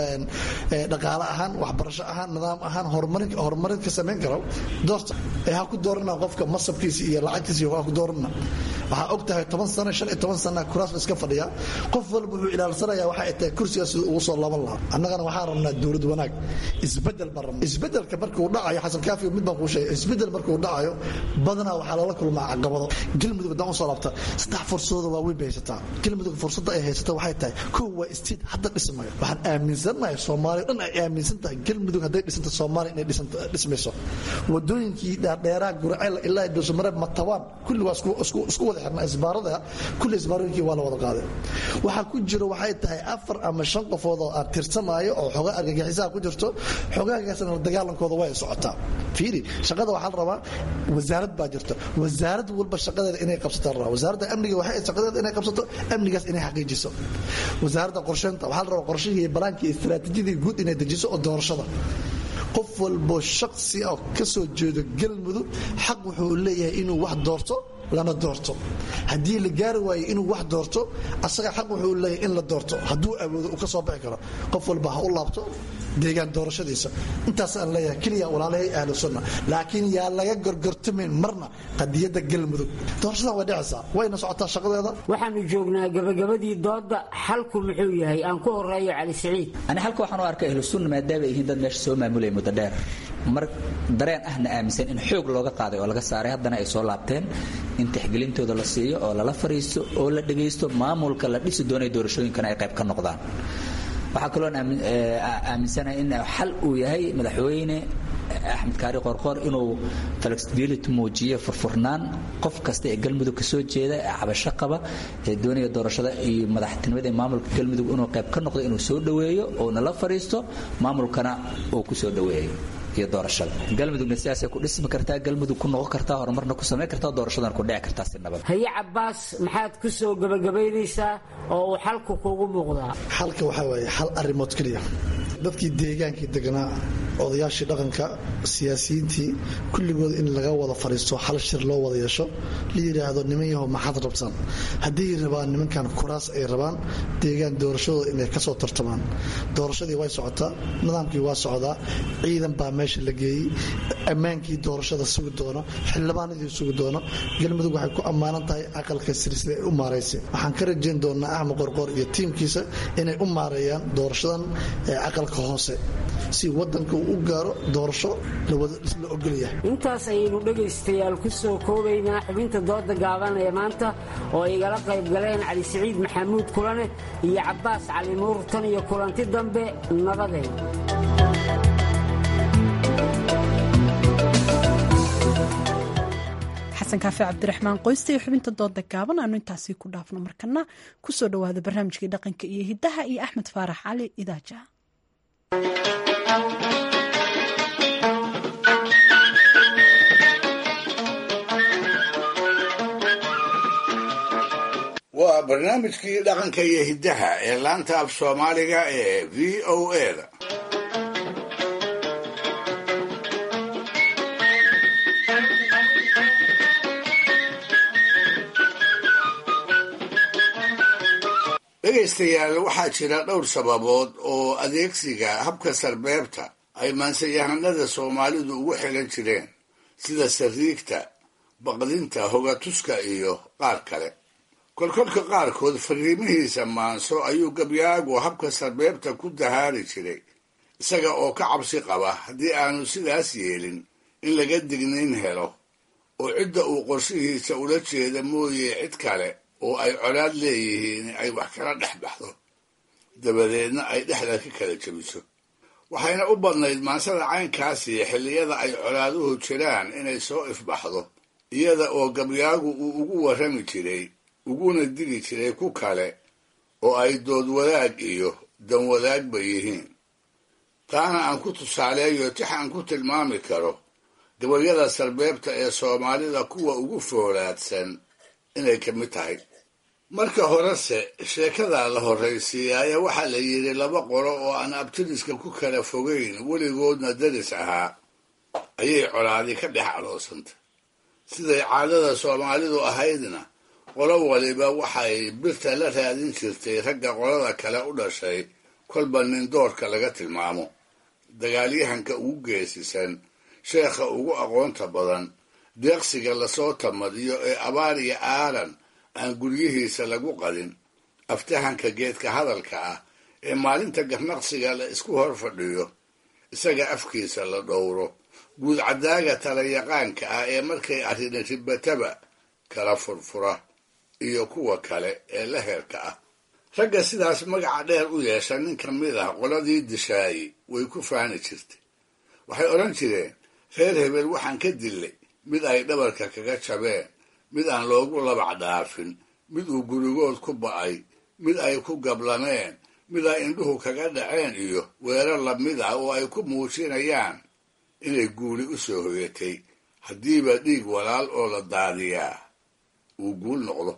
dhaqaale ahaan waxbarasho ahaan nidaam ahaan horumarin ka samayn karo doorta ee ha ku doorana qofka masabkiisa iyo lacagtiisa ha ku doorana waxaa og tahay toban sano shan iyo toban sana kuraas iska fadhiya qof walba wuxuu ilaalsanaya waxa ay tahay kursigaas siduu ugu soo laaban lahaa annagana waxaan rabnaa dowlad wanaag isbedel baan rabnaa isbedelka markuu dhacayo xasan kaafi mid baan kuu sheegay isbedel markuu dhacayo badanaa waxaa loola kulmaa caqabado galmudug haddaan usoo laabta saddex fursadooda waaweyn bay haysataa galmudug fursadda ay haysata waxay tahay kow waa istiid hadda dhismayo waxaan aaminsannahay soomaaliya dhan ay aaminsan tahay galmudug hadday dhisanta soomaaliya inay dhismayso wadooyinkii dhaadheeraa gurceel ilaa dulsamareeb matabaan kulli waa isku wada xirnaa isbaarada kulli isbaarooyinkii waa la wada qaaday waxaa ku jiro waxay tahay afar ama shan qofood oo aan tirsamaayo oo xogaa argagixisaha ku jirto xogaagaasna la dagaalankooda way socotaa fiiri shaqada waxaa la rabaa wasaarad baa jirta wasaarad walba shaqadeeda inay qabsataa la rabaa wasaaradda amniga waxay shaqadeeda inay qabsato amnigaas inay xaqiijiso wasaaradda qorsheynta waxaa la rabaa qorshihii balaankii istiraatiijiyadii guud inay dejiso oo doorashada qof walbo shaksi ah ka soo jeedo galmudug xaq wuxuu leeyahay inuu wax doorto lana doorto haddii la gaari waayo inuu wax doorto asaga xaq wuxuu leeyahay in la doorto hadduu awoodo uu ka soo bixi karo qof walba ha u laabto deegaan doorashadiisa intaasaan leeyahay keliya walaalahay ahlu sunna laakiin yaa laga gorgortamayn marna qadiyadda galmudug doorashadan way dhicaysaa wayna socotaa shaqadeeda waxaanu joognaa gabagabadii doodda xalku muxuu yahay aan ku horeeyo cali siciid ani halka waxaan u arkay ahlu sunna maadaama ay yihiin dad meesha soo maamulaya muddo dheer mar dareen ahna aaminsan in xoog looga qaaday oo laga saaray haddana ay soo laabteen in tixgelintooda la siiyo oo lala fariisto oo la dhagaysto maamulka la dhisi doonay doorashooyinkana ay qayb ka noqdaan waxaa kaloo aaminsanahay in xal uu yahay madaxweyne axmed kaari qorqor inuu flexibility muujiyo furfurnaan qof kasta ee galmudug ka soo jeeda ee cabasho qaba ee doonaya doorashada iyo madaxtinimada ee maamulka galmudug inuu qayb ka noqdo inuu soo dhoweeyo oo nala fariisto maamulkana uu ku soo dhoweeyo iyo doorashada galmudugna sidaasay ku dhismi kartaa galmudug ku noqon kartaa horumarna ku samayn kartaa doorashadana ku dhici kartaa si nabad haye cabbaas maxaad ku soo gebagabaynaysaa oo uu xalku kugu muuqdaa xalka waxaa waaye hal arrimood keliya dadkii deegaankii deganaa odayaashii dhaqanka siyaasiyiintii kulligood in laga wada fadhiisto hal shir loo wada yeesho la yidhaahdo niman yahow maxaad rabtaan hadday rabaan nimankan kuraas ay rabaan deegaan doorashadooda inay ka soo tartamaan doorashadii way socotaa nidaamkii waa socdaa ciidan baa meesha la geeyey ammaankii doorashada sugi doono xildhibaanadii sugi doono galmudug waxay ku ammaanan tahay aqalka silsila ay u maaraysay waxaan ka rajayn doonaa axmed qorqor iyo tiimkiisa inay u maareeyaan doorashadan aqalka hoose si wadanka uu u gaaro doorasho la ogolyahay intaas ayaynu dhegaystayaal ku soo koobaynaa xubinta dooda gaaban ee maanta oo igala qayb galeen cali siciid maxamuud kulane iyo cabbaas cali nuur tan iyo kulanti dambe nabadeed xasan kaafi cabdiraxmaan qoysta iyo xubinta dooda gaaban aanu intaasi ku dhaafno markana kusoo dhowaada barnaamijkii dhaqanka iyo hiddaha iyo axmed faarax cali idaaja waa barnaamijkii dhaqanka iyo hiddaha ee laanta af soomaaliga ee v o eda dhegaystayaal waxaa jira dhowr sababood oo adeegsiga habka sarbeebta ay maansayahanada soomaalidu ugu xilan jireen sida sariigta baqdinta hogatuska iyo qaar kale kolkolka qaarkood fariimihiisa maanso ayuu gabyaagu habka sarbeebta ku dahaari jiray isaga oo ka cabsi qaba haddii aanu sidaas yeelin in laga dignayn helo oo cidda uu qorshihiisa ula jeeda mooye cid kale oo ay colaad leeyihiin ay wax kala dhex baxdo dabadeedna ay dhexda ka kala jebiso waxayna u badnayd maansada caynkaasi xilliyada ay colaaduhu jiraan inay soo ifbaxdo iyada oo gabyaagu uu ugu warrami jiray uguna digi jiray ku kale oo ay dood wadaag iyo dan wadaagba yihiin taana aan ku tusaaleeyo tix aan ku tilmaami karo gabayada sarbeebta ee soomaalida kuwa ugu foolaadsan inay ka mid tahay marka horese sheekada la horraysiiyaaya waxaa la yidhi laba qolo oo aan abtiriska ku kala fogayn weligoodna daris ahaa ayay colaadi ka dhex aloosantay siday caadada soomaalidu ahaydna qolo waliba waxay birta la raadin jirtay ragga qolada kale u dhashay kolba nin doorka laga tilmaamo dagaalyahanka ugu geesisan sheekha ugu aqoonta badan deeqsiga lasoo tamadiyo ee abaar iyo aaran aan guryihiisa lagu qadin aftahanka geedka hadalka ah ee maalinta garnaqsiga la isku hor fadhiyo isaga afkiisa la dhowro guud caddaaga talayaqaanka ah ee markay arrina ribataba kala furfura iyo kuwa kale ee la heerka ah ragga sidaas magaca dheer u yeesha nin ka mid ah qoladii dishaayi way ku faani jirtay waxay odhan jireen reer hebel waxaan ka dillay mid ay dhabarka kaga jabeen mid aan loogu labac dhaafin mid uu gurigood ku ba'ay mid ay ku gablameen mid ay indhuhu kaga dhaceen iyo weerar lamid ah oo ay ku muujinayaan inay guuli u soo hoyatay haddiiba dhiig walaal oo la daadiyaa uu guul noqdo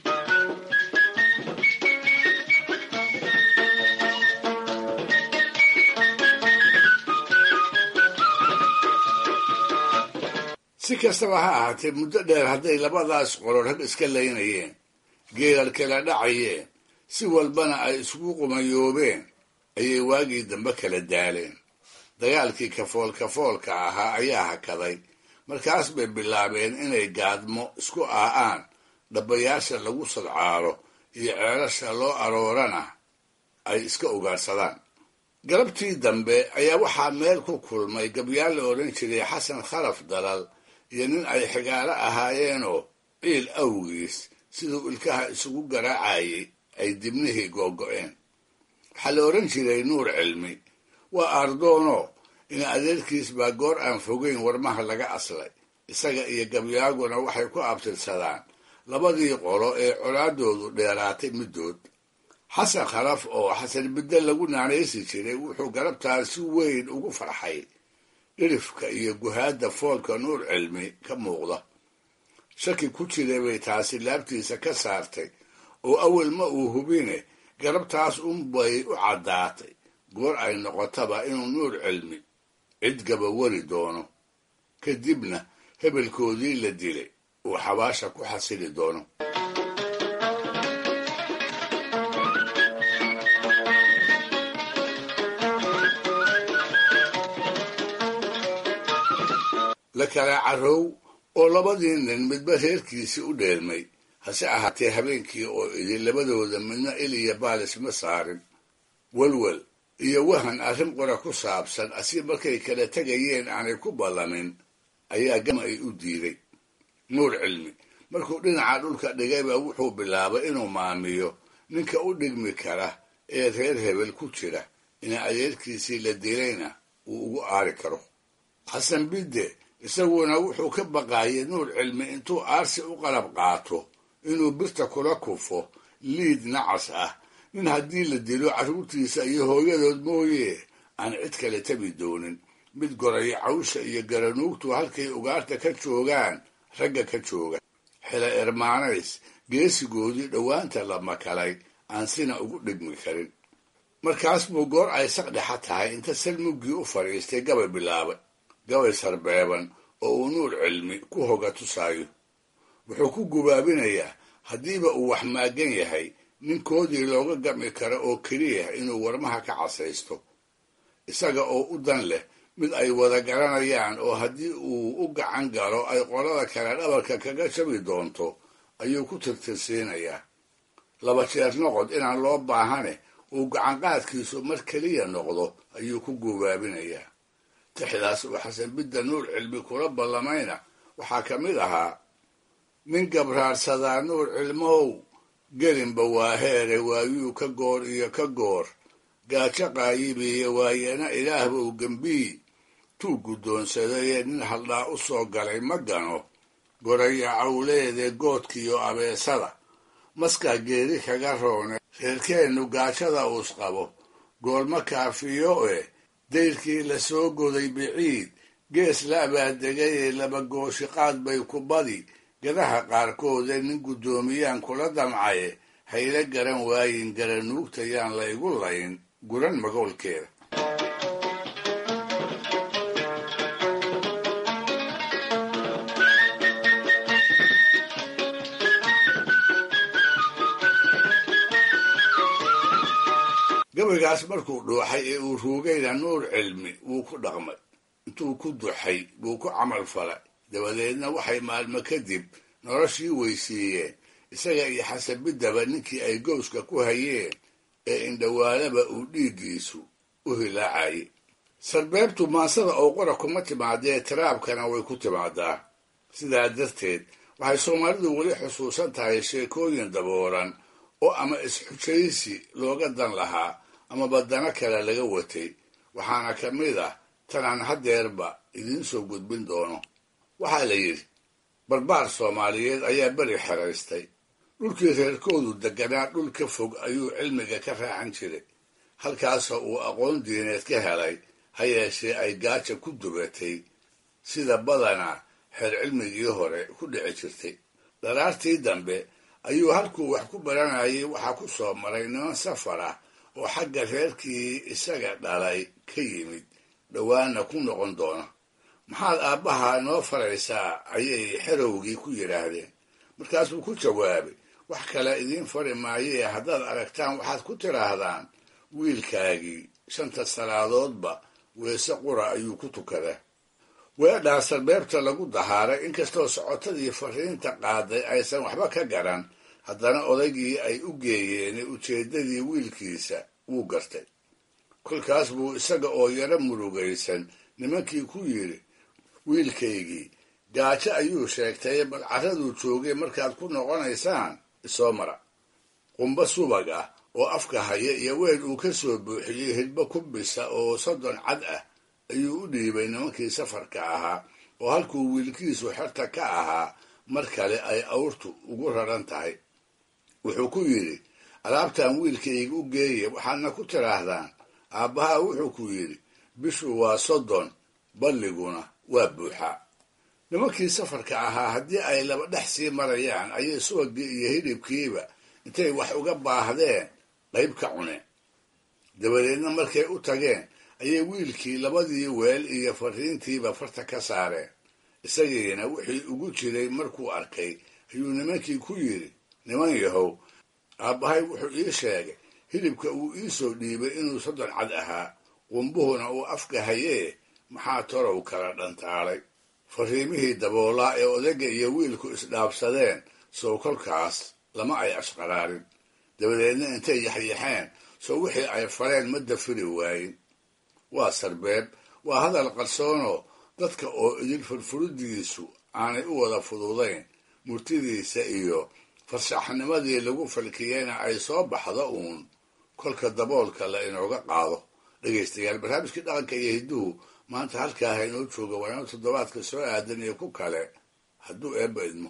si kastaba ha ahaatee muddo dheer hadday labadaas qolo rag iska laynayeen geerar kala dhacayeen si walbana ay isugu qumayoobeen ayay waagii dambe kala daaleen dagaalkii kafool kafoolka ahaa ayaa hakaday markaas bay bilaabeen inay gaadmo isku aa'aan dhabbayaasha lagu sadcaalo iyo ceelasha loo aroorana ay iska ugaadhsadaan galabtii dambe ayaa waxaa meel ku kulmay gabyaal la odhan jiray xasan khalaf dalal iyo nin ay xigaalo ahaayeenoo ciil awgiis siduu ilkaha isugu garaacayay ay dibnihii googo'een waxaa la odhan jiray nuur cilmi waa aardoono in adeerkiis baa goor aan fogeyn warmaha laga aslay isaga iyo gabyaaguna waxay ku abtirsadaan labadii qolo ee colaadoodu dheeraatay middood xasan khalaf oo xasan bidde lagu naanaysi jiray wuxuu galabtaas si weyn ugu farxay dhirifka iyo guhaadda foolka nuur cilmi ka muuqda shaki ku jira bay taasi laabtiisa ka saartay oo awel ma uu hubine garabtaas unbay u caddaatay goor ay noqotaba inuu nuur cilmi cid gaba wari doono kadibna hebelkoodii la dilay uu xabaasha ku xasili doono la kala carrow oo labadii nin midba reerkiisii u dheelmay hase ahaatee habeenkii oo idin labadooda midna il iyo baalis ma saarin welwel iyo wahan arrin qora ku saabsan asi markay kala tegayeen aanay ku ballamin ayaa gama ay u diiday nuur cilmi markuu dhinaca dhulka dhigayba wuxuu bilaabay inuu maamiyo ninka u dhigmi kara ee reer hebel ku jira in adeerkiisii la dilayna uu ugu aari karo xasan bidde isaguna wuxuu ka baqaayay nuur cilmi intuu aarsi u qalab qaato inuu birta kula kufo liid nacas ah nin haddii la dilo carruurtiisa iyo hooyadood mooye aan cid kale tabi doonin mid goraya cawsha iyo garanuugtu halkay ugaarta ka joogaan ragga ka jooga xila ermaanays geesigoodii dhowaanta la makalay aan sina ugu dhigmi karin markaas buu goor ay saqdhexa tahay inta salmuggii u fadhiistay gabay bilaabay gabay sarbeeban oo uu nuur cilmi ku hoga tusaayo wuxuu ku gubaabinayaa haddiiba uu wax maagan yahay ninkoodii looga gami karo oo keliya inuu warmaha ka casaysto isaga oo u dan leh mid ay wada garanayaan oo haddii uu u gacan galo ay qolada kale dhabarka kaga jabi doonto ayuu ku tirtirsiinayaa laba jeer noqod inaan loo baahane uu gacanqaadkiisu mar keliya noqdo ayuu ku guubaabinayaa tixdaas uu xasan bidda nuur cilmi kula ballamayna waxaa ka mid ahaa nin gabraarsadaa nuur cilmow gelinba waa heere waayuu ka goor iyo ka goor gaajo qaayibiiyo waayana ilaahbow gembii tuu guddoonsadayee nin haldhaa u soo galay ma gano goraya cawleede goodkiiyo abeesada maskaa geeri kaga roone reerkeennu gaajada uus qabo goolma kaafiyo eh dayrkii la soo goday biciid gees la abaadegayee laba gooshiqaad bay ku badi gadaha qaarkoode nin guddoomiyaan kula damcaye hayla garan waayin garanuugtayaan laygu layn guran magoolkeeda gabaygaas markuu dhuuxay ee uu ruugayna nuur cilmi wuu ku dhaqmay intuu ku duxay buu ku camal falay dabadeedna waxay maalmo kadib noloshii weysiiyeen isaga iyo xasabiddaba ninkii ay gowska ku hayeen ee indhawaalaba uu dhiiggiisu u hilaacayay sarbeebtu maansada oo qora kuma timaadee tiraabkana way ku timaadaa sidaa darteed waxay soomaalidu weli xusuusan tahay sheekooyin daboolan oo ama is-xujaysi looga dan lahaa ama badano kale laga watay waxaana ka mid ah tanaan haddeerba idiin soo gudbin doono waxaa la yidhi barbaar soomaaliyeed ayaa beri xeraystay dhulkii reerkoodu deganaa dhul ka fog ayuu cilmiga ka raacan jiray halkaasoo uu aqoon diineed ka helay ha yeeshee ay gaaja ku dubatay sida badanaa xeer cilmigii hore ku dhici jirtay dharaartii dambe ayuu halkuu wax ku baranayay waxaa ku soo maray niman safar ah oo xagga reerkii isaga dhalay ka yimid dhowaana ku noqon doona maxaad aabbaha noo faraysaa ayay xerowgii ku yidhaahdeen markaasuu ku jawaabay wax kale idiin fari maayee haddaad aragtaan waxaad ku tidhaahdaan wiilkaagii shanta salaadoodba weese qura ayuu ku tukadaa weedhaa sarbeebta lagu dahaaray inkastoo socotadii fariinta qaaday aysan waxba ka garan haddana odaygii ay u geeyeen ujeeddadii wiilkiisa wuu gartay kolkaas buu isaga oo yaro murugaysan nimankii ku yidhi wiilkaygii gaajo ayuu sheegtay bal carraduu joogay markaad ku noqonaysaan isoo mara qumbo subag ah oo afka haya iyo weel uu ka soo buuxiyey hidbo ku bisa oo soddon cad ah ayuu u dhiibay nimankii safarka ahaa oo halkuu wiilkiisu xerta ka ahaa mar kale ay awrtu ugu raran tahay wuxuu ku yidhi alaabtan wiilkayga u geeye waxaadna ku tidhaahdaan aabbaha wuxuu ku yidhi bishu waa soddon balliguna waa buuxaa nimankii safarka ahaa haddii ay laba dhex sii marayaan ayay subagii iyo hidhibkiiba intay wax uga baahdeen qayb ka cuneen dabadeedna markay u tageen ayay wiilkii labadii weel iyo fariintiiba farta ka saareen isagiina wixii ugu jiray markuu arkay ayuu nimankii ku yidhi niman yahow aabbahay wuxuu ii sheegay hilibka uu ii soo dhiibay inuu soddon cad ahaa qumbuhuna uu afka hayee maxaa torow kala dhantaalay fariimihii daboolaa ee odayga iyo wiilku isdhaabsadeen sow kolkaas lama ay ashqaraarin dabadeedna intay yaxyaxeen sow wixii ay faleen ma dafiri waayin waa sarbeeb waa hadal qarsoonoo dadka oo idin furfuridiisu aanay u wada fududayn murtidiisa iyo farshaxnimadii lagu falkiyeyna ay soo baxdo uun kolka daboolka la inooga qaado dhegaystayaal barnaamijkii dhaqanka iyo hidduhu maanta halkaa ha inoo jooga waana toddobaadka soo aadan iyo ku kale hadduu eebba idmo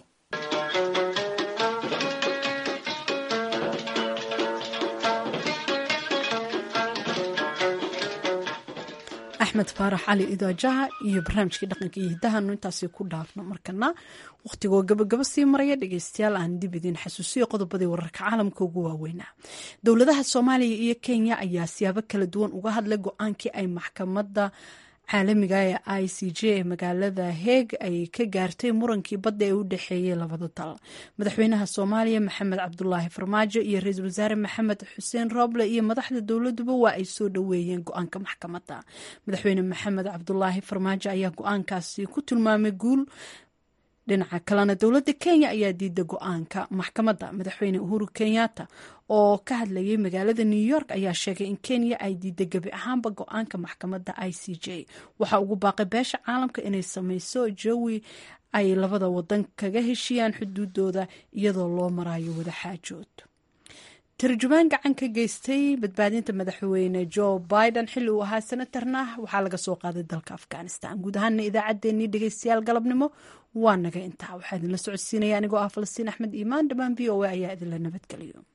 axmed faarax cali idaajaha iyo barnaamijkii dhaqanka iyo hiddahanu intaasi ku dhaafno markana wakhtigoo gabagaba sii maraya dhegeystayaal aan dib idiin xasuusiyo qodobadii wararka caalamka ugu waaweynaa dowladaha soomaaliya iyo kenya ayaa siyaabo kala duwan uga hadlay go-aankii ay maxkamadda caalamiga ee i c j ee magaalada heeg ay ka gaartay murankii badda ee u dhexeeyey labada dal madaxweynaha soomaaliya maxamed cabdulaahi farmaajo iyo ra-iisul wasaare maxamed xuseen rooble iyo madaxda dowladuba waa ay soo dhoweeyeen go-aanka maxkamadda madaxweyne maxamed cabdulaahi farmaajo ayaa go-aankaasi ku tilmaamay guul dhinaca kalena dowladda kenya ayaa diiday go-aanka maxkamadda madaxweyne uhuru kenyatta oo ka hadlayay magaalada new york ayaa sheegay in kenya ay diiday gebi ahaanba go-aanka maxkamadda i c j waxaa ugu baaqay beesha caalamka inay sameyso jawi ay labada wadan kaga heshiiyaan xuduudooda iyadoo loo marayo wadaxaajood tarjumaan gacan ka geystay badbaadinta madaxweyne joe biden xilli uu ahaa senatarna waxaa laga soo qaaday dalka afghanistan guud ahaana idaacaddeenii dhegeystayaal galabnimo waa naga intaa waxaa idinla socodsiinaya anigoo ah falastiin axmed iimaan dhammaan v o a ayaa idinla nabadgeliyo